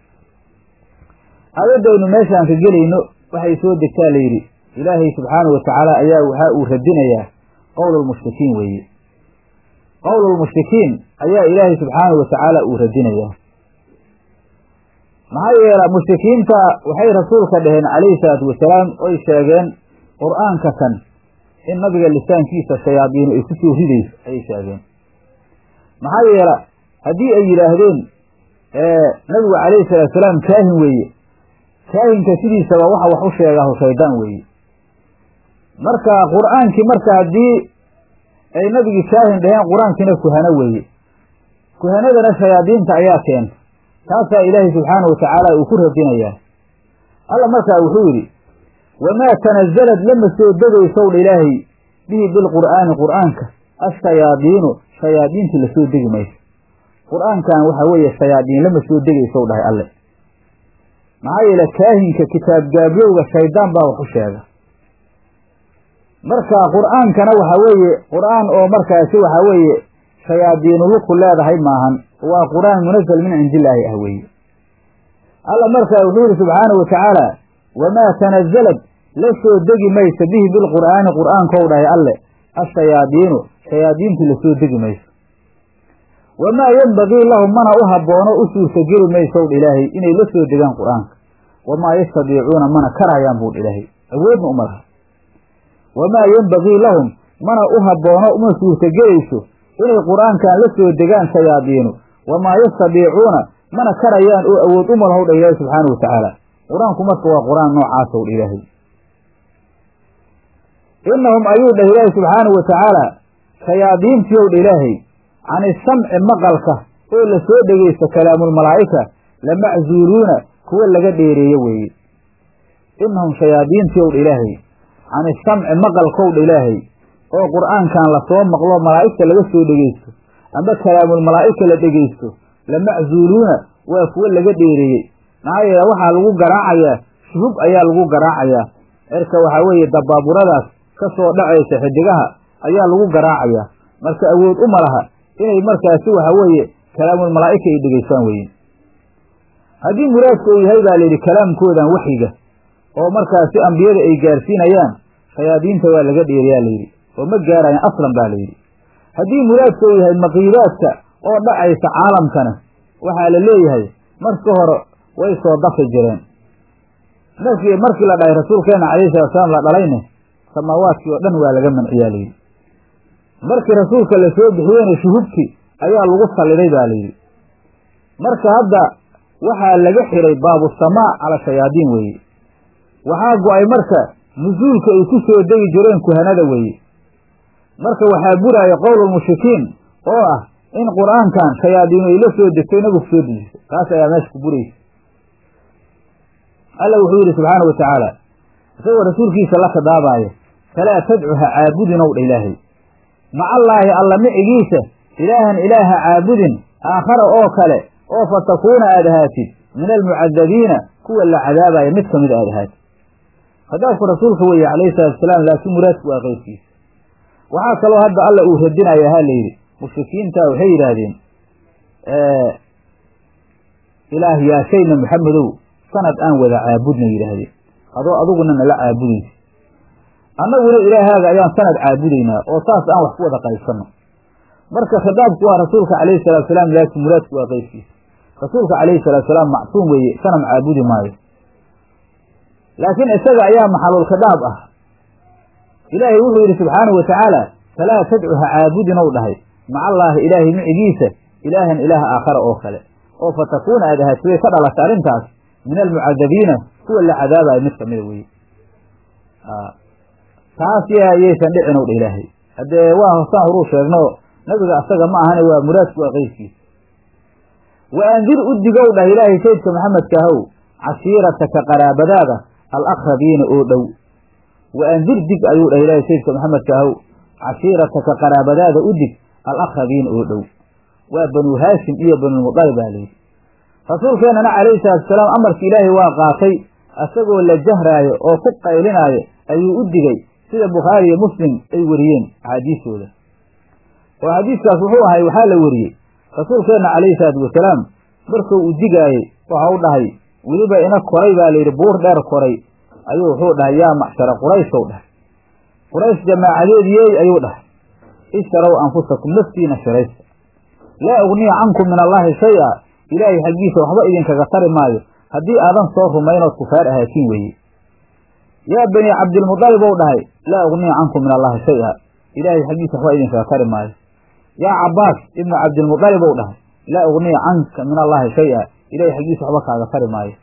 aayaddaynu meeshaan ka gelayno waxay soo degtaa layidhi ilaahay subxaanahu watacaala ayaa waxaa uu radinayaa qowlulmushrikiin weeye qowlulmushrikiin ayaa ilaahay subxaanahu watacaala uu radinayaa maxaa yeela mushrikiinta waxay rasuulka dhaheen calayhi salaatu wasalaam oy sheegeen qur-aanka kan in nabiga lisaankiisa shayaadiinu ay ku soo ridayso ayay sheegeen maxaa yeela haddii ay yidhaahdeen nabigu calayhi salaatu salaam kaahin weeye kaahinka sidiisaba waxa wax u sheegaahu shaydaan weeye marka qur-aankii marka haddii ay nabigii kaahin dhaheen qur-aankiina kuhano weeye kuhanadana shayaadiinta ayaa keenta taasaa ilaahay subxaanahu watacaala uu ku radinayaa alla markaa wuxuu yidhi wamaa tanazalad lama soo degaysow dha ilaahay bihi bilqur'aani qur'aanka ashayaadiinu shayaadiintii lasoo degi mayso qur-aankan waxaa weeye shayaadiin lama soo degaysow dhahay alle maxaa yeele kaahinka kitaab gaabyowga shaydaan baa wax u sheega marka qur'aankana waxaa weeye qur'aan oo markaasi waxaa weeye shayaadiinu luku leedahay maahan waa qur'aan munazal min cindillaahi ah weeye alla markaa wuxuu yihi subxaanahu watacaala wamaa tanazalad la soo degi mayso bihi bilqur'aani qur'aankou dhahay alle ashayaadiinu shayaadiintii lasoo degi mayso wamaa yenbagii lahum mana u habboono u suurtageli maysow dha ilaahay inay la soo degaan qur'aanka wamaa yastadiicuuna mana karayaan buu dha ilaahay awoodna uma laha wamaa yenbagii lahum mana u habboono uma suurtagelayso inay qur'aankan la soo degaan shayaadiinu wamaa yastadiicuuna mana karayaan oo awood uma lahow dha ilaahay subxaanahu watacaala qur-aanku marka waa qur-aan noocaasow dha ilaahay inahum ayuu dhah ilaahay subxaanahu watacaala shayaadiintiiow dha ilaahay can isamci maqalka oo la soo dhegaysto kalaamulmalaa'ika lamaczuuluuna kuwa laga dheereeye weeye inahum shayaadiintii owdha ilaahay can isamci maqalkowdha ilaahay oo qur'aankan lasoo maqlo malaa'igta laga soo dhegeysto amba kalaamul malaa'igta la dhegeysto lamaczuuluuna waa kuwo laga dheereeyey maxaa yeele waxaa lagu garaacayaa shuhub ayaa lagu garaacayaa cirka waxaa weeye dabaaburadaas ka soo dhacaysa xidigaha ayaa lagu garaacayaa marka awood uma laha inay markaasi waxa weeye kalaamul malaa'ika ay dhegeystaan weye haddii muraadku uu yahay baa layidhi kalaamkoodan waxyiga oo markaasi ambiyada ay gaarsiinayaan shayaadiinta waa laga dheeriyaa layidhi oo ma gaarayaan aslan baa layidhi haddii muraadku uu yahay maqiibaadka oo dhacaysa caalamkana waxaa la leeyahay marka hore way soo dafi jireen markii markii la dhahay rasuulkeena calayhi salatu salaam la dhalayne samaawaadkii oo dhan waa laga manciyaa layidhi markii rasuulka la soo bixiyeyna shuhubki ayaa lagu salliday baa layidhi marka hadda waxaa laga xiray baabusamaa cala shayaadiin weeye waxaa go-ay marka nusuulka ay ku soo degi jireen kuhanada weeye marka waxaa buraaya qowlulmushrikiin oo ah in qur-aankan shayaadiinu ay la soo degtay nabigu soo dejisay taas ayaa meesha ku buraysa alla wuxuu yidhi subxaana wa tacaala isagoo rasuulkiisa la khidaabaaya falaa tadcu ha caabudin ow dha ilaahay macallaahi alla micigiisa ilaahan ilaaha caabudin aakhara oo kale oo fa takuuna aad ahaatid min almucadabiina kuwa la cadaabaya mid kamid aad ahaatid khadaabku rasuulka weeye calayhi salatu wasalaam laakiin muraadku waa qeybkiisa waxaa kaloo hadda alla uu radinaya ha la yidhi mushrikiinta waxay yidhaahdeen ilaah yaashayna maxamedow sanad aan wada caabudna yidhaahdeen adoo aduguna nala caabudaysa annaguna ilaahaaga ayaan sanad caabudaynaa oo saas aan wax ku wada qaybsanno marka khitaabku waa rasuulka calayhi salatu salaam laakiin muraadku waa qeybkiisa rasuulka calayhi salatu salaam macsuum weeye sanam caabudi maayo laakiin isaga ayaa maxalul khitaab ah ilaahay wuxuu yidhi subxaanahu wa tacaala falaa tadcu ha caabudin ou dhahay macallaahi ilaahay micigiisa ilaahan ilaah aakhara oo kale oo fa takuuna aad ahaatid way ka dhalasha arrintaas min almucadabiina kuwa la cadaabayo mid kamida weye taas yaysan dhicin ow dha ilaahay haddee waa hosaan horuu sheegno nabiga asaga ma ahane waa muraadku waa qeybkiisa wa andir u digow dhah ilaahay saydka maxamedka ahow cashiirataka qaraabadaada alaqrabiina oo dhow wa andir dig ayuu dhah ilaahay saydka maxamedka ahow cashiirataka qaraabadaada u dig alaqrabiina oo dhow waa banuu haashim iyo banuulmuqalib baa layidhi rasuulkeennana calayhi salaatu wasalaam amarka ilaahay waa qaatay asagoo la jahraayo oo ku qaylinaayo ayuu u digay sida bukhaari iyo muslim ay wariyeen axaadiistooda oo xadiiskaas wuxuu ahay waxaa la wariyey rasuulkeenna calayhi salaatu wasalaam markuu u digaayey waxa u dhahay weliba ina koray baa layidhi buur dheer koray ayuu wuxuu dhahay yaa macshara qurayshow dhahay quraysh jamaacadeediyey ayuu dhahay ishtarow anfusakum naftiina shiraysta laa ugniya cankum min allaahi shay-a ilaahay xaggiisa waxba idinkaga tari maayo haddii aadan soo rumaynood kufaar ahaatiin weeye yaa banii cabdilmudalib ou dhahay laa ugniya cankum min allaahi shay-a ilaahay xaggiisa waxba idinkaga tari maayo yaa cabbaas ibnu cabdilmudalib ou dhahay laa ugniya canka min allaahi shay-a ilahay xaggiisa waxba kaaga tari maayo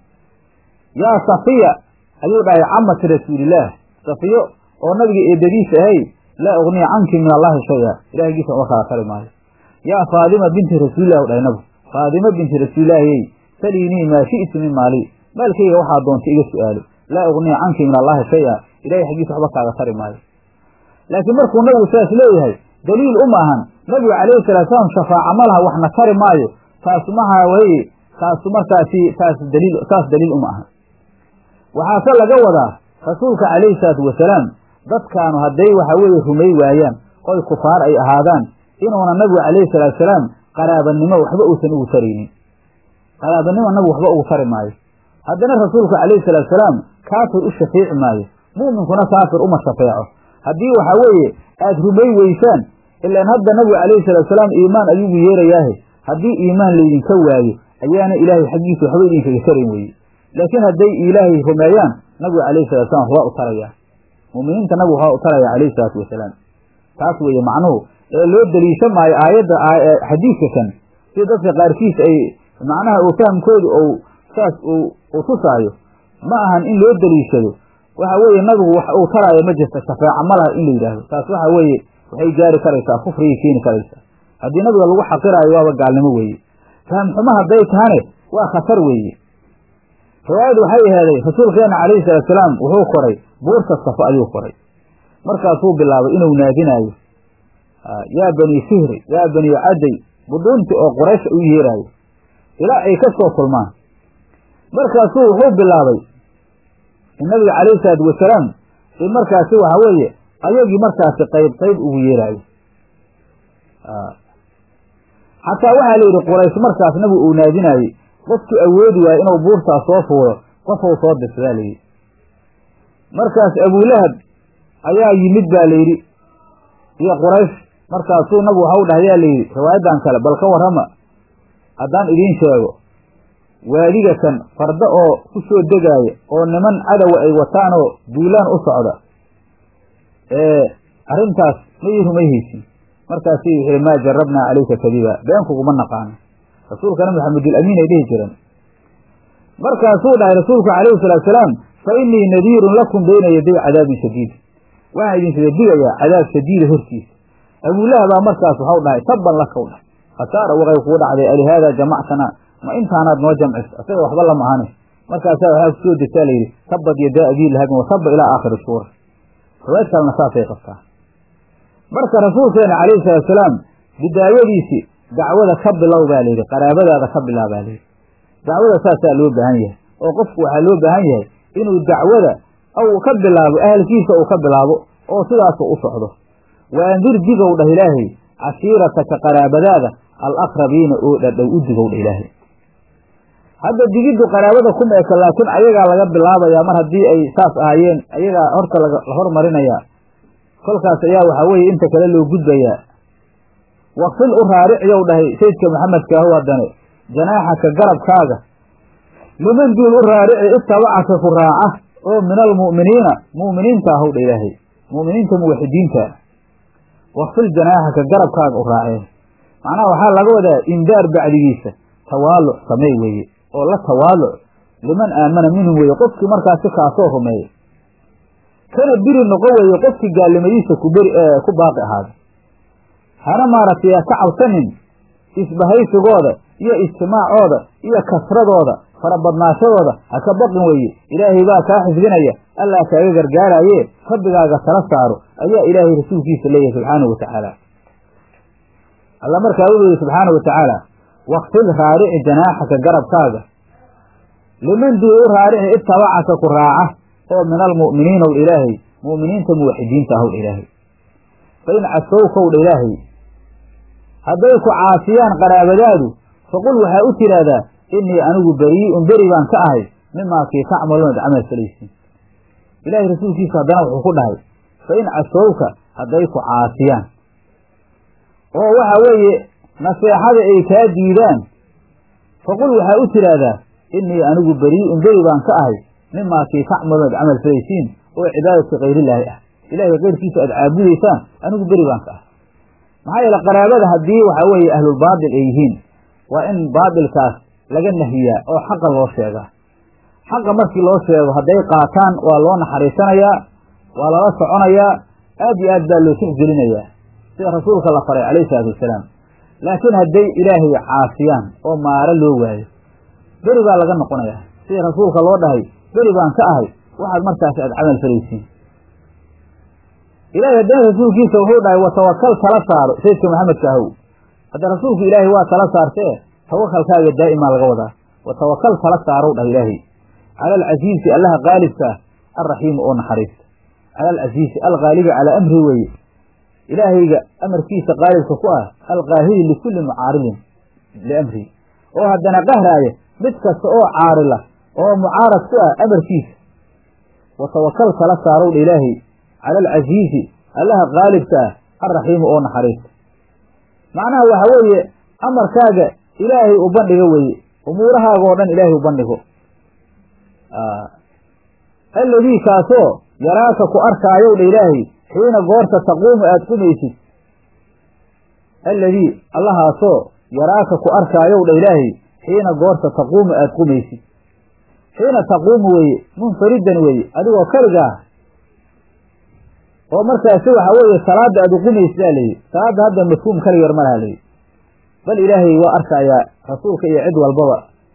yaa safiya ayuu dhahay camati rasuulillaah safiyo oo nabiga eedadiisa ahay laa ugniya canki min allaahi shay-a ilahay xaggiisa waxba kaaga tari maayo yaa faadima binti rasuulilah u dhahay nabigu faadima binti rasuulilaahiyey saliinii maa shi'ti min maali maalkayga waxaa doonta iga su'aalo laa ugniya canki min allaahi shay-a ilahay xaggiisa waxba kaaga tari maayo laakiin markuu nabigu saas leeyahay daliil uma ahan nabigu calayhi salatu salaam shafaaca ma laha waxna tari maayo taas maha weye taasu markaasi taas daliil saas daliil uma ahan waxaase laga wadaa rasuulka calayhi salaatu wasalaam dadkaanu hadday waxa weeye rumay waayaan oy kufaar ay ahaadaan inuuna nabigu calayhi salaatu salaam qaraabanimo waxba uusan ugu taraynin qaraabanimo nabigu waxba ugu tari maayo haddana rasuulku calayhi salaatu salaam kaafir u shafeeci maayo mu'minkuna kaafir uma shafeeco haddii waxaa weeye aada rumay weysaan ilaan hadda nabigu calayhi salatu salaam iimaan ayugu yeerayaahe haddii iimaan laydinka waayo ayaana ilaahay xaggiisa waxba idinkaga tarayn weye laakiin hadday ilaahay rumeeyaan nabigu calayhi salatu salam waxbaa u tarayaa mu'miniinta nabigu waxbaa u taraya calayhi salaatu wasalaam taas weeye macnuhu ee loo daliisha maayo aayadda xadiidka kan sida dadka qaarkiis ay macnaha uu fahamkoodu ou saas uu tusaayo ma ahan in loo daliishado waxa weeye nabigu wax uu taraayo ma jirta shafeeca ma laha in la yidhaahdo taas waxa weeye waxay gaari karaysaa kufrigay keeni karaysaa haddii nabiga lagu xaqiraayo waaba gaalnimo weeye fahamxumo hadday tahane waa khatar weeye riwaayadu waxay aheeday rasuulkeena calayhi salaatusalaam wuxuu koray buurta safo ayuu koray markaasuu bilaabay inuu naadinaayo yaa bani fihri yaa bani caday budhuunti oo qoraysh u yeeraayo ilaa ay ka soo kulmaan markaasuu wuxuu bilaabay in nabiga calayhi salaatu wasalaam in markaasi waxa weeye ayagii markaasi qayb qayb ugu yeeraayo xataa waxaa la yidhi quraysh markaas nabigu uu naadinaayey qofkii awoodi waayo inuu buurtaas soo fuulo qofou soo dirsadaa layidhi markaas abulahab ayaa yimid baa layidhi iyo quraysh markaasuu nabigu waxa u dhahyaa layidhi riwaayadan kale bal ka warrama haddaan idiin sheego waadiga kan farda oo ku soo degaaya oo niman cadowa ay wataanoo duulaan u socda ee arrintaas ma ii rumayhaysin markaasi wuxuu yihi maa jarabnaa calayka kadiba beenkuguma naqaano rasuulkana maxamedulamiin ay dhihi jireen markaasuu dhahay rasuulku calayhi salaatu salaam fa innii nadiirun lakum bayna yaday cadaabin shadiid waxaan idinsida digayaa cadaab shadiida hortiisa abuulaha baa markaas waxau dhahay tabban lakaw dhahay khasaara waqay kuu dhacday alihaada jamactana ma intaanaad noo jamcis asaga waxba lama ahane markaasaa waxaa kusoo degtaa layidhi tabad yadaa abii lahabin wataba ilaa aakhiri suura riwaayad kalena saasay qabtaa marka rasuulkeena calayhi salaatu salaam bidaayadiisi dacwada ka bilow baa layidhi qaraabadaada ka bilaa baa layidhi dacwada saasaa loo baahan yahay oo qofku waxaa loo baahan yahay inuu dacwada aw ka bilaabo ahalkiisa uu ka bilaabo oo sidaasu u socdo wa andir digow dhah ilaahay cashiirataka qaraabadaada alaqrabiina oo dhadhow u digow dhah ilaahay hadda digiddu qaraabada kuma eka laakiin ayagaa laga bilaabayaa mar haddii ay saas ahaayeen ayagaa horta la hormarinayaa kolkaas ayaa waxaa weeye inta kale loo gudbayaa waqfil u raaricyow dhahay sayidka maxamedka ahu haddane janaaxaka garabkaaga liman duul u raarici ittabacaka ku raaca oo min almu'miniina mu'miniinta ahow dha ilaahay mu'miniinta muwaxidiinta waqfil janaaxaka garabkaaga u raacee macnaha waxaa laga wadaa indaar bacdigiisa tawaaluc samey weeye oo la tawaaluc liman aamana minhum weeye qofkii markaasi kaasoo rumeeyey kana biri noqon weeye qofkii gaalnimadiisa ku beri ku baaqi ahaaday hana maaragtay ka cabsanin isbahaysigooda iyo ijtimaacooda iyo kasradooda farabadnaashadooda ha ka baqin weeye ilaahay baa kaa xifdinaya allaa kaaga gargaaraaye rabbigaaga tala saaro ayaa ilaahay rasuulkiisa leeyahay subxaanahu wa tacaala alla markaa wuxuu yihi subxaanahu wa tacaala waqfil raarici janaaxaka garabkaaga liman duu u raarici ittabacaka ku raaca oo min almu'miniina w ilaahay mu'miniinta muwaxidiinta ahow dha ilaahay fa in casowkow dha ilaahay hadday ku caasiyaan qaraabadaadu faqul waxaa u tidhaahdaa innii anigu berii'un beri baan ka ahay mimaa kii tacmaluunad camal falaysiin ilaahay rasuulkiisa haddana wuxuu ku dhahay fa in casowka hadday ku caasiyaan oo waxa weeye naseexada ay kaa diidaan faqul waxaa u tidhaahdaa innii anigu berii'un beri baan ka ahay mimaa kii tacmaluun ad camal falaysiin oo cibaadati kayrillaahi ah ilaahay keyrkiisa aad caabudaysaan anigu beri baan ka ahay maxaa yeele qaraabada haddii waxaa weeye ahlulbaatil ay yihiin waa in baatilkaas laga nahiyaa oo xaqa loo sheegaa xaqa markii loo sheego hadday qaataan waa loo naxariisanayaa waa lala soconayaa aad iyo aad baa loo tixgelinayaa sida rasuulka la faray calayhi salaatu wasalaam laakiin hadday ilaahay caasiyaan oo maaro loo waayo beri baa laga noqonayaa sida rasuulka loo dhahay beri baan ka ahay waxaad markaas aad camal falaysiin ilaahay haddana rasuulkiisa wuxuu dhahay watawakal tala saaro sayidka maxamedka ahow hadda rasuulku ilaahay waa tala saartee tawakalkaaga daa'imaa laga wadaa watawakal tala saarow dhah ilaahay cala alcasiisi allaha qaalibka ah alraxiimi oo naxariista cala alcasiisi alqaalibi calaa amri weeye ilaahayga amarkiisa qaalibka ku ah alqaahiri likulli mucaaridin liamri oo haddana qahraaya mid kasta oo caarila oo mucaarad ku ah amarkiisa watawakal tala saarow dha ilaahay cala alcasiisi allaha qaalibka ah alraxiimi oo naxariista macnaha waxa weeye amarkaaga ilaahay u bandhigo weeye umuurahaaga oo dhan ilaahay u bandhigo alladii kaasoo yaraaka ku arkaayow dha ilaahay xiina goorta taquumu aada qumaysid alladii allahaasoo yaraaka ku arkaayow dha ilaahay xiina goorta taquumu aada qumaysid xiina taquumu weeye munfaridan weeye adigoo keliga ah oo markaasi waxa weeye salaadda aad uqumaysidaa layidhi salaadda hadda mafhuum kaligeer ma laha layidhi bal ilaahay waa arkayaa rasuulka iyo cid walbaba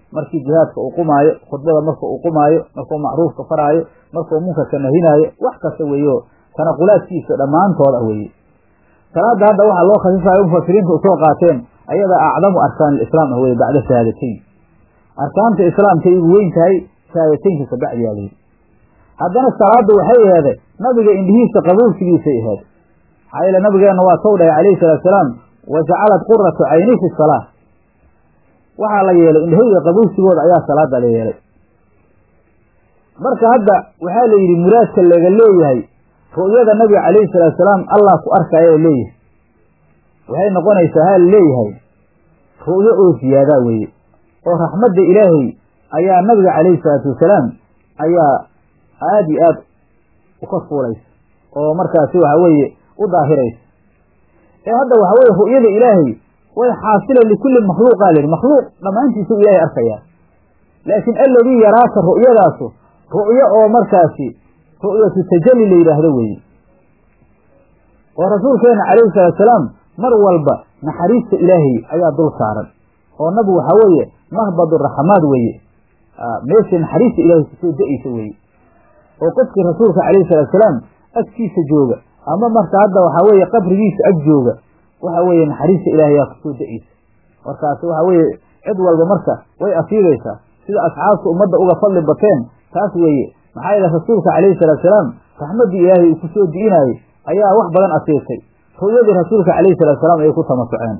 markii jihaadka uu qumaayo khudbada marka uu qumaayo markuu macruufka faraayo markuu munkarka nahinaayo wax kasta weeyo tanaqulaadkiisa dhammaantood ah weeye salaada hadda waxaa loo khasisayo mufasiriinta usoo qaateen ayada acdamu arkaan alislaam ah weye bacda shahaadateyn arkaanta islaamkay ugu weyn tahay shahaadateynka kabacdiyaa layidhi haddana salaadda waxay aheeday nabiga indhihiisa qabuulsigiisay aheed maxaa yeele nabigeenna waa tow dhahay calayhi salaatu salaam wa jacalat quratu cayni fi salaa waxaa la yeelay indhahayga qabuulsigooda ayaa salaada la yeelay marka hadda waxaa la yidhi muraadka laga leeyahay ru'yada nabiga calayhi salaatu salaam allah ku arkaya leeyahay waxay noqonaysaa haa leeyahay ru'yo oo ziyaadaa weeye oo raxmadda ilaahay ayaa nabiga calayhi salaatu wasalaam ayaa aada iyo aad ukor fuulaysa oo markaasi waxa weeye u daahiraysa ee hadda waxa weye ru'yada ilaahay way xaasila likulli makhluuqaa lihi makhluuq dhammaantiisa u ilaahay arkayaa laakiin alladii yaraaka ru'yadaasu ru'yo oo markaasi ru'yatu tajalli la yidhaahdo weeye oo rasuulkeena calayhi salaatu salaam mar walba naxariista ilaahay ayaa dul saaran oo nabigu waxaa weeye mahbad raxmaad weeye meeshii naxariista ilaahay kusoo da-aysa weeye oo qofkii rasuulka calayhi salaatu salaam agtiisa jooga ama marka hadda waxaa weeye qabrigiisa ag jooga waxa weeye naxariista ilaahay ayaa kusoo da-aysa markaasi waxa weeye cid walba marka way afiidaysaa sida asxaabta ummadda uga fadli bateen taas weeye maxaa yeele rasuulka calayhi salaatu salaam raxmaddii ilaahay uu kusoo di'inaayey ayaa wax badan asiirtay ru'yadii rasuulka calayhi salatu salaam ayay ku tamasuceen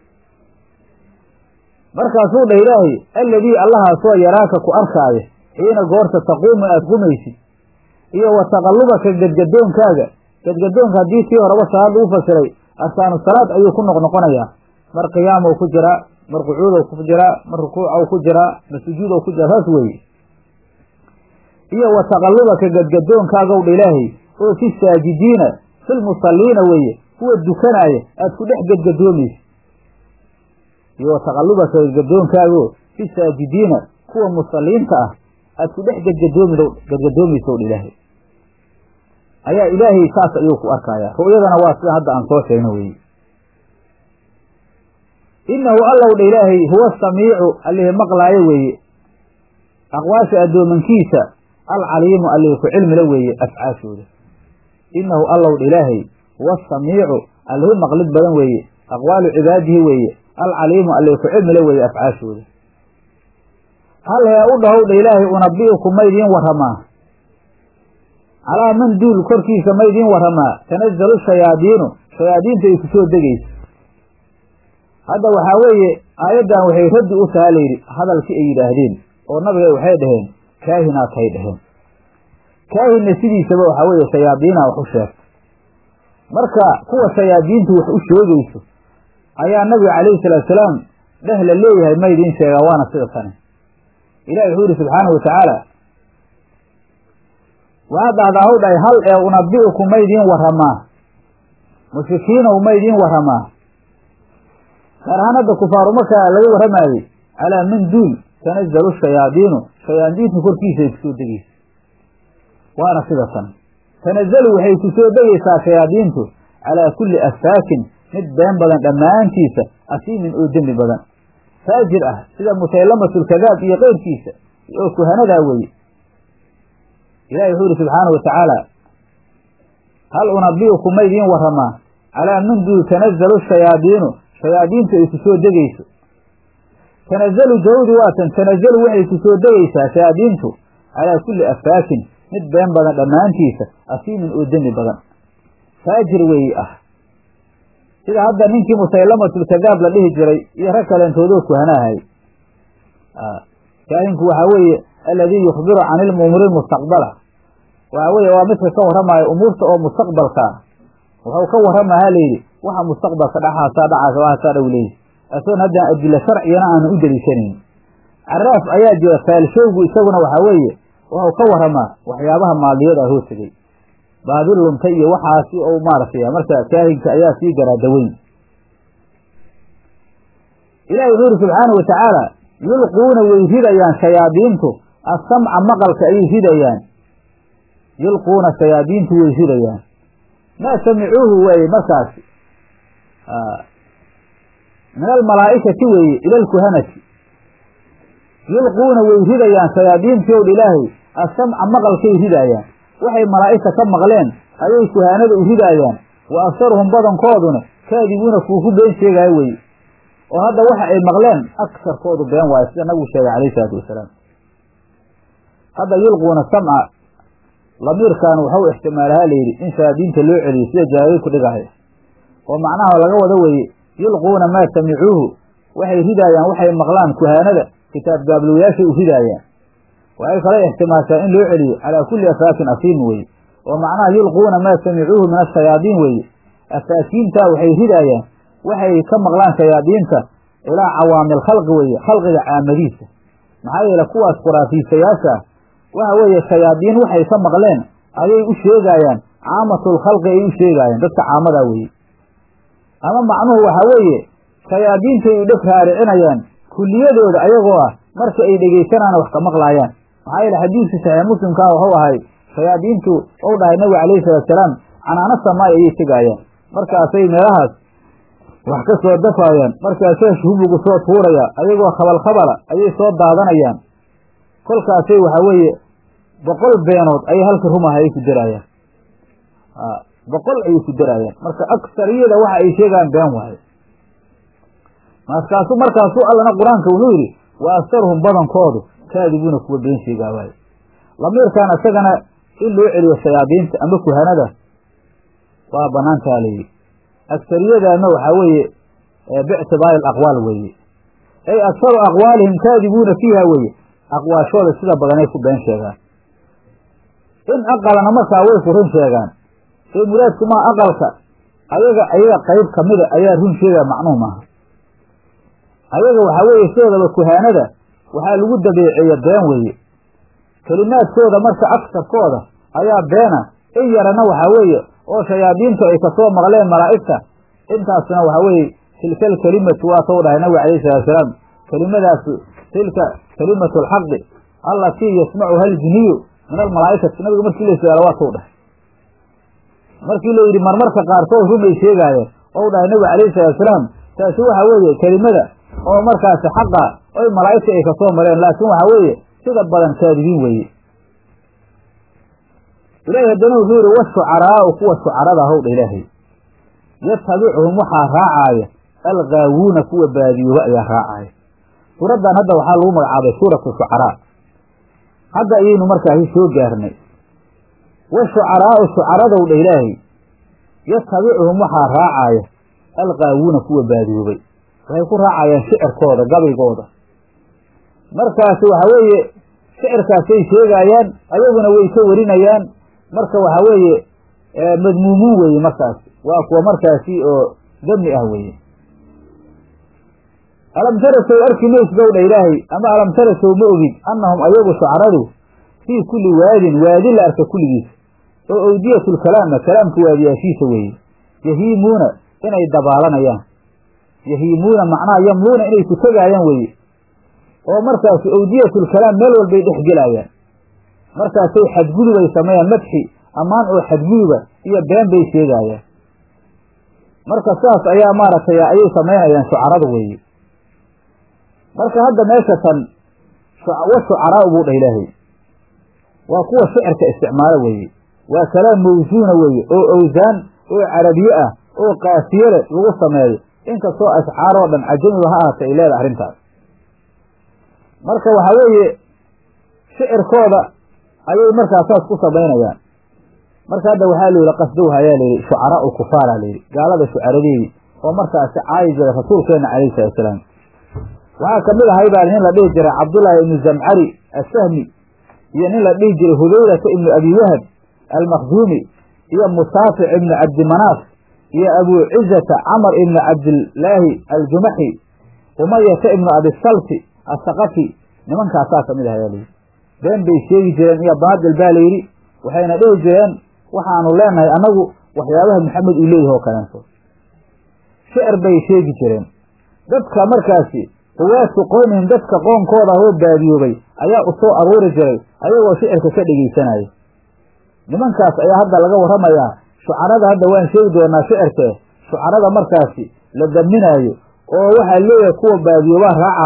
markaasuu dhah ilaahay alladii allahaasoo yaraaka ku arkaayo xiina goorta taquumu aad qumaysid iyo wa taqallubaka gadgadoonkaaga gadgadoonka haddii tii horeba salaad lagu fasiray arkaanu salaad ayuu ku noqnoqonayaa mar qiyaamow ku jiraa mar qucuudow ku jiraa mar rukuucow ku jiraa mar sujuudow ku jiraa saas weeye iyo wa taqallubaka gadgadoonkaagow dha ilaahay oo fi saajidiina filmusalliina weeye kuwa dukanaaya aad ku dhex gadgadoomaysa iyo wa taqallubaka gadgadoonkaago fi saajidiina kuwa musalliinta ah aad ku dhex gadgadoomi gadgadoomaysow dha ilaahay ayaa ilaahay saas ayuu ku arkayaa ru'yadana waa sida hadda aan soo sheegno weeye innahu allow dha ilaahay huwa samiicu allihii maqlaayo weeye aqwaasha addoomankiisa alcaliimu allihii ku cilmila weeye afcaashooda innahu allow dha ilaahay huwa samiicu allihii maqlid badan weeye aqwaalu cibaadihi weeye alcaliimu allihii ku cilmila weeye afcaashooda hal hee u dhahow dha ilaahay unabi'uku maydiin warramaa calaa man duul korkiisa maydiin warramaa tanazalu shayaadiinu shayaadiinta ay ku soo degayso hadda waxaa weeye aayaddan waxay raddi u taha layidhi hadalkii ay yidhaahdeen oo nabiga waxay dhaheen kaahinaad hay dhaheen kaahinna sidiisaba waxaa weeye shayaadiinaa wax u sheegta marka kuwa shayaadiintu wax u sheegayso ayaa nabiga calayhi salaatu salaam dheh la leeyahay maydiin sheegaa waana sida tani ilahi wuxuu yihi subxaanahu watacaala waxaad dhahdaa haw dhahay hal ee unabi'uku maydiin warramaa mushrikiinow maydiin warramaa gaar ahaan hadda kufaaru markaa laga warramaayey calaa man duul tanazalu shayaadiinu shayaadiintu korkiisa ay kusoo degeysa waana sida tan tanazalu waxay ku soo degaysaa shayaadiintu calaa kulli affaakin mid been badan dhammaantiisa asiimin oo dembi badan faajir ah sida musaylamatulkadaab iyo keyrkiisa oo kuhanadaa weeye ilahi wuxuu yihi subxaanahu watacaala hal unabi'uku maydiin warramaa calaa man duul tanazalu shayaadiinu shayaadiintu ay ku soo degayso tanazalu jawdi waatan tanazalu waxay ku soo degaysaa shayaadiintu calaa kulli affaakin mid been badan dhammaantiisa asiimin oo demi badan faajir weeye ah sida hadda ninkii musaylamatulkadaab la dhihi jiray iyo rag kaleentoodoo kuhanaahay kaahinku waxaa weeye alladii yukhbiru can ilumuuri mustaqbala waxaa weeye waa midka ka warramaayo umuurta oo mustaqbalkaa wuxuu ka warramahaa layidhi waxa mustaqbalka dhaxaasaa dhacaasa waasaa dhow leeyihi asoon haddaan adilla sharcigana aanu u deliishanayn caraaf ayaa jira faalshowgu isaguna waxaa weeye wuxuu ka warramaa waxyaabaha maaliyada hoo tegey baadi luntay iyo waxaasi ou maaragtay marka kaahinka ayaa sii garaadaweyn ilahi wuxuu yihi subxaanahu watacaala yulquuna way ridayaan shayaadiintu assamca maqalka ayay ridayaan yulquuna shayaadiintu way ridayaan maa samicuuhu weeye markaasi min almalaa'ikati weeye ila alkuhanati yulquuna way ridayaan shayaadiintii ow dha ilaahay assamca maqalkay ridaayaan waxay malaa'igta ka maqleen ayay kuhaanada u ridaayaan wa aksaruhum badankooduna kaadibuuna kuu ku been sheegaayo weye oo hadda waxa ay maqleen agsarkoodu been waayo sida nabigu sheegay calayhi isalaatu wasalaam hadda yulquuna samca lamiirkan waxau ixtimaalahaa layidhi in shayaadiinta loo celiyo sida jalaaliid ku dhigahay oo macnaha laga wado weeye yulquuna maa samicuuhu waxay ridaayaan waxay maqlaan kuhaanada kitaab gaablowayaashay u ridaayaan waxay kale ixtimaashaa in loo celiyo calaa kulli afaakin asiimin weye oo macnaha yulquuna maa samicuuhu min ashayaadiin weeye afaakiintaa waxay ridaayaan waxay ka maqlaan shayaadiinta ilaa cawaamil khalqi weeye khalqiga caamadiisa maxaa yeele kuwaas khuraafiisayaasha waxa weeye shayaadiin waxay ka maqleen ayay u sheegaayaan caamatul khalqi ay u sheegaayaan dadka caamadaa weeye ama macnuhu waxaa weeye shayaadiintay u dheg raaricinayaan kulliyadooda ayagoo ah marka ay dhegaysanaan wax ka maqlaayaan maxaa yeele xadiidkii saxiix muslimkaa waxuu ahay shayaadiintu ou dhahay nabiga calayhi salaatusalaam canaano samaay ayay tegaayaan markaasay meelahaas wax ka soo dafaayaan markaasay shubugu soo tuuraya ayagoo khabal khabala ayay soo daadanayaan kolkaasay waxaa weeye boqol beenood ayay halka rumaha ay ku daraayaan boqol ayay ku daraayaan marka aksariyada waxa ay sheegaan been waayo markaasu markaasu allana qur-aanka wuxuu yidhi wa aktaruhum badankoodu kaadibuuna kuwa been sheegaa waayo lamiirkan isagana in loo celiyo shayaadiinta ama kuhanada waa banaantaa layidhi agsariyadaana waxaa weeye biictibaari alaqwaal weeye ay aktaru aqwaalihim kaadibuuna fiiha weeye aqwaashooda sida badanay ku been sheegaan in aqalana markaa way ku run sheegaan ee muraadku maa aqalka ayaga ayaga qayb kamida ayaa run sheegaya macnuhu maaha ayaga waxaa weeye sidoodaba kuhaanada waxaa lagu dabeeceeya been weeye kelimaadkooda marka agsarkooda ayaa beena in yarana waxaa weeye oo shayaadiintu ay kasoo maqleen malaa'igta intaasna waxaa weeye tilka alkelimatu waa soo dhahay nabiga alayhi salaatusalaam kelimadaasi tilka kelimatu alxaqi allatii yasmacuha aljiniyu min almalaa'ikati nabiga markii la su-aalo waa soo dhahay markii la yidhi marmarka qaarkood rumay sheegaayeen ou dhahay nabiga alayhi salaatusalaam taasi waxa weeye kelimada oo markaasi xaqa oy malaa'igta ay kasoo mareen laakiin waxaa weeye sida badan kaadibiin weeye ilaahay haddana wuxuu yidhi washucaraau kuwa shucarada howdha ilaahay yatabicuhum waxaa raacaaya algaawuuna kuwa baadiyooba ayaa raacaaya suuraddan hadda waxaa lagu magacaabay suuratu shucaraa hadda ayaynu markaasi soo gaarnay washucaraau shucaradowdha ilaahay yatabicuhum waxaa raacaaya algaawuuna kuwa baadiyoobay waxay ku raacayaan shicirkooda gabaygooda markaasi waxaa weeye shicirkaasay sheegaayaan ayaguna way ka warinayaan marka waxaa weeye madmuumuun weeye markaas waa kuwa markaasi oo dami ah weeye alam tarasow arki maysgowdha ilaahay ama alam tarasow ma ogid annahum ayagu shucaradu fii kulli waadin waadi la arka kulligiis oo owdiyatulkalaama kalaamka waadiyaashiisa weeye yahiimuuna inay dabaalanayaan yahiimuuna macnaha yamluuna inay ku tegaayaan weeye oo markaasi owdiyatulkalaam meel walbay dhex gelaayaan markaasay xadgudubay sameeyaan madxi ammaan oo xadguduba iyo been bay sheegaayaan marka saas ayaa maaragtay ayay samaynayaan shucarada weeye marka hadda meesha tan wa shucaraa buu dhah ilaahay waa kuwa shicirka isticmaalo weeye waa kalaam mawsuuna weeye oo owsaan oo carabiye ah oo kaafiyale lagu sameeyo inkastoo ashcaar oo dhan cajamiba ha ahaatay ay leedahay arrintaas marka waxaa weeye shicirkooda ayay markaa saas ku samaynayaan marka hadda waxaa la yidhi qasdowha ayaa layidhi shucaraau kufaara layidhi gaalada shucaradeedii oo markaasi caayi jiray rasuulkeena calayhi salatusalaam waxaa kamid ahay baa nin la dhihi jiray cabdullaahi ibnu zamcari assahmi iyo nin la dhihi jiray hudaylata ibnu abi wahab almakhzuumi iyo musaafic ibnu cabdimanaaf iyo abuu cizata camar ibnu cabdillaahi aljumaxi umayata ibnu abisalti asaqafi nimankaasaa kamid ah ayaa layidhi been bay sheegi jireen iyo baadil baa layidhi waxayna dhihi jireen waxaanu leenahay annagu waxyaabaha maxamed uu leeyahay oo kaleento shicir bay sheegi jireen dadka markaasi quwaadku qoomihim dadka qoonkooda oo baadiyoobay ayaa u soo aruuri jiray ayagoo shicirka ka dhegaysanaya nimankaas ayaa hadda laga warramayaa shucarada hadda waan sheegi doonaa shicirkee shucarada markaasi la daminaayo oo waxaa leeyahay kuwa baadiyoobaa raacaayo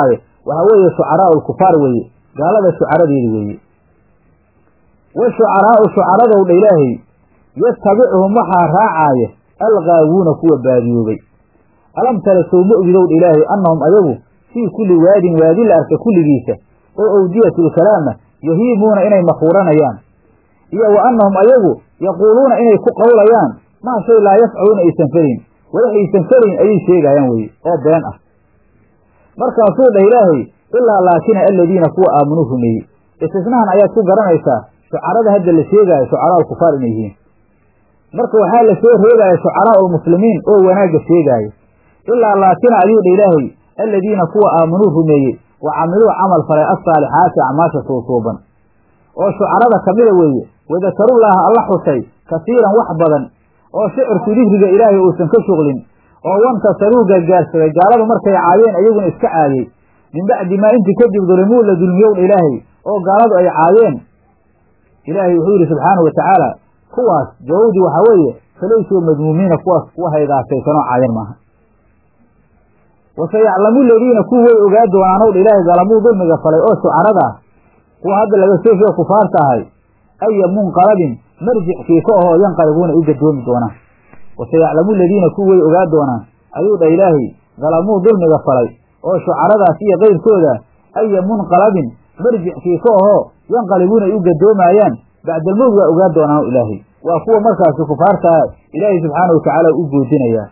waxaa weeye shucaraau lkufaar weeye gaalada shucaradeedi weeye wa shucaraau shucaradow dha ilaahay yatabicuhum waxaa raacaaya algaawuuna kuwa baadiyoobay alam tara sow ma ogidow dha ilaahay annahum ayagu fii kulli waadin waadi la arka kulligiisa oo owdiyatulkalaama yahiimuuna inay makuuranayaan iyo wa annahum ayagu yaquuluuna inay ku qowlayaan maa shay laa yafcaluuna aysan felayn walaxaysan felayn ayay sheegaayaan weye oo been ah markaasuu dhah ilaahay ilaa laakina aladiina kuwa aamanuu rumeeyey istisnahan ayaad ku garanaysaa shucarada hadda la sheegaayo shucaraa alkufaar inay yihiin marka waxaa la soo reegaaya shucaraa ulmuslimiin oo wanaagga sheegaayo ilaa laakina ayuu dha ilaahay aladiina kuwa aamanuu rumeeyey wa camiluu camal falay assaalixaati acmaasha suusuuban oo shucarada ka mida weeye wadakarullaaha alla xusay kasiiran wax badan oo shicirku dikriga ilaahay uusan ka shuqlin oo wantasaruu gargaarsaday gaaladu markay caayeen ayaguna iska caayey min bacdi maa intii kadib dulimuu la dulmiyowdha ilaahay oo gaaladu ay caayeen ilaahay wuxuu yidhi subxaanahu wa tacaala kuwaas jawaabdii waxaa weeye falaysuu madmuumiina kuwaas kuwa haydaasaysanoo caayan maaha wasayaclamu ladiina kuwa way ogaa doonaanow dha ilaahay galamuu dulmiga falay oo shucarada ah kuwa hadda laga soo sheego kufaarta ahay aya munqalabin marjickii ka ahoo yanqalibuuna u gadoomi doonaan wasayaclamu ladiina kuwa way ogaa doonaan ayuu dha ilaahay galamuu dulmiga falay oo shucaradaas iyo kayrkooda aya munqalabin marjickii ka ahoo yanqalibuuna ay u gadoomaayaan bacdalmowd waa ogaa doonaan ilaahay waa kuwa markaasi kufaartaa ilaahay subxaana wa tacaala u goodinayaa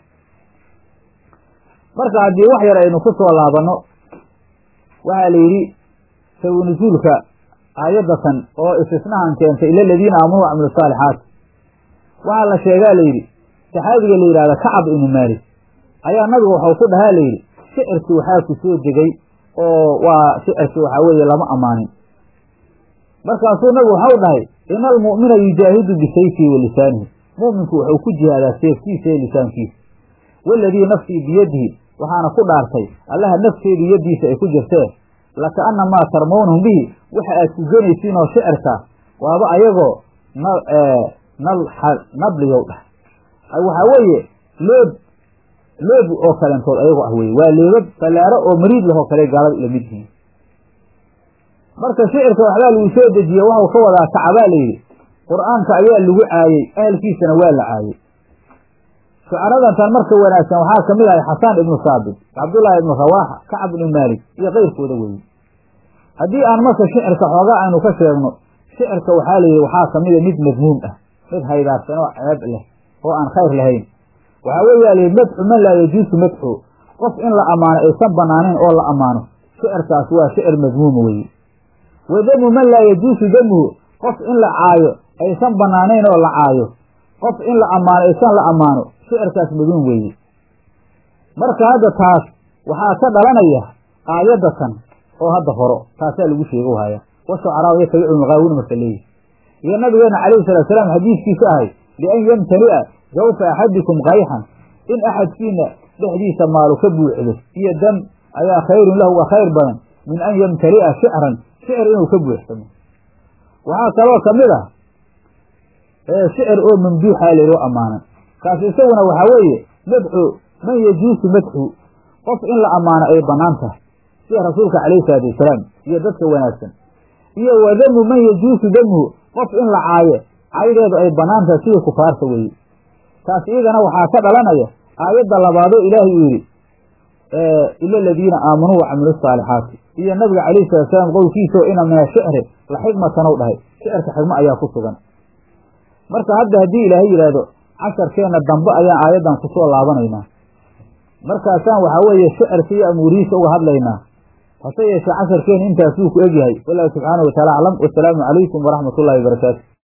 marka haddii wax yar aynu ku soo laabanno waxaa la yidhi sawi nusuulka aayaddatan oo istisnahan keentay ila aladiina aamanuu wacamilu saalixaat waxaa la sheegaa layidhi saxaabiga la yidhahda kacab ibnu maalik ayaa nabigu waxau ku dhahaa layidhi shicirki waxaa ku soo degay oo waa shicirki waxaa weeye lama ammaanin markaasuu nabigu waxau dhahay ina almu'mina yujaahidu bisayfihi wa lisaanihi mu'minku wuxuu ku jihaadaa seefkiisa iyo lisaankiisa waaladii nafsii biyadihi waxaana ku dhaartay allaha nafteedu yaddiisa ay ku jirtee lakaannamaa tarmawnahum bihi waxa aad ku genaysiin oo shicirka waaba ayagoo nabliyow dhah waxaa weeye loob loob oo kalentood ayagoo ah weye waa leebab fallaaro oo mariid lahoo kale gaalada ila mid yihiin marka shicirka waxbaa lagu soo dejiye waxau ka wadaa kacabaa layidhi qur'aanka ayaa lagu caayey ahalkiisana waa la caayey shucaradantan marka wanaagsan waxaa kamid ahay xasaan ibnu saabit cabdullaahi ibnu rawaaxa kacab ibnu maalik iyo keyrkooda weeye haddii aan marka shicirka xoogaa aynu ka sheegno shicirka waxaa layidhi waxaa kamida mid madmuum ah mid haydaarsan oo ceeb leh oo aan khayr lahayn waxaa weeyaa layidhi madxu man laa yajuusu madxu qof in la ammaano aysan banaanayn oo la ammaano shicirkaas waa shicir madmuuma weeye wa damu man laa yajuusu damuhu qof in la caayo aysan banaanayn oo la caayo qof in la ammaano aysan la ammaano shicirkaas maduun weeye marka hadda taas waxaa ka dhalanaya aayaddatan oo hadda horo taasaa lagu sheego haya wa shucaraa yatabicu maqaawina marka leeyihi iyo nabigeena calayhi salatu salaam xadiiskiisa ahay lian yamtali'a jawfa axadikum kayxan in axadkiina dhexdiisa maalu ka buuxdo iyo dam ayaa khayrun lahu wa khayr badan min an yamtali'a shicran shicir inuu ka buuxsamo waxaa kaloo kamid ah shicir oo mamduuxa layloo ammaanan kaas isaguna waxaa weeye madxu man yajuusu madxu qof in la ammaano ay bannaan tahay sida rasuulka calayhi salaatu wasalaam iyo dadka wanaagsan iyo wa damu man yajuusu damuhu qof in la caayo caydeedu ay bannaan tahay sida kufaarta weeye taas iyagana waxaa ka dhalanaya aayadda labaadoo ilaahay uu yidhi ila aladiina aamanuu wacamilu saalixaati iyo nabiga calayhi salatu salaam qowlkiisao ina min ashicri la xikmatanow dhahay shicirka xigmo ayaa ku sugan marka hadda haddii ilaahay yidhaahdo casharkeenna dambe ayaan aayaddan ku soo laabanaynaa markaasaan waxaa weeye shicirka iyo amuurihiisa uga hadlaynaa hase yeeshee casharkeena intaasuu ku egyahay wallahu subxaanahu wataala aclam wasalaamu calaykum waraxmat ullahi wabarakaatu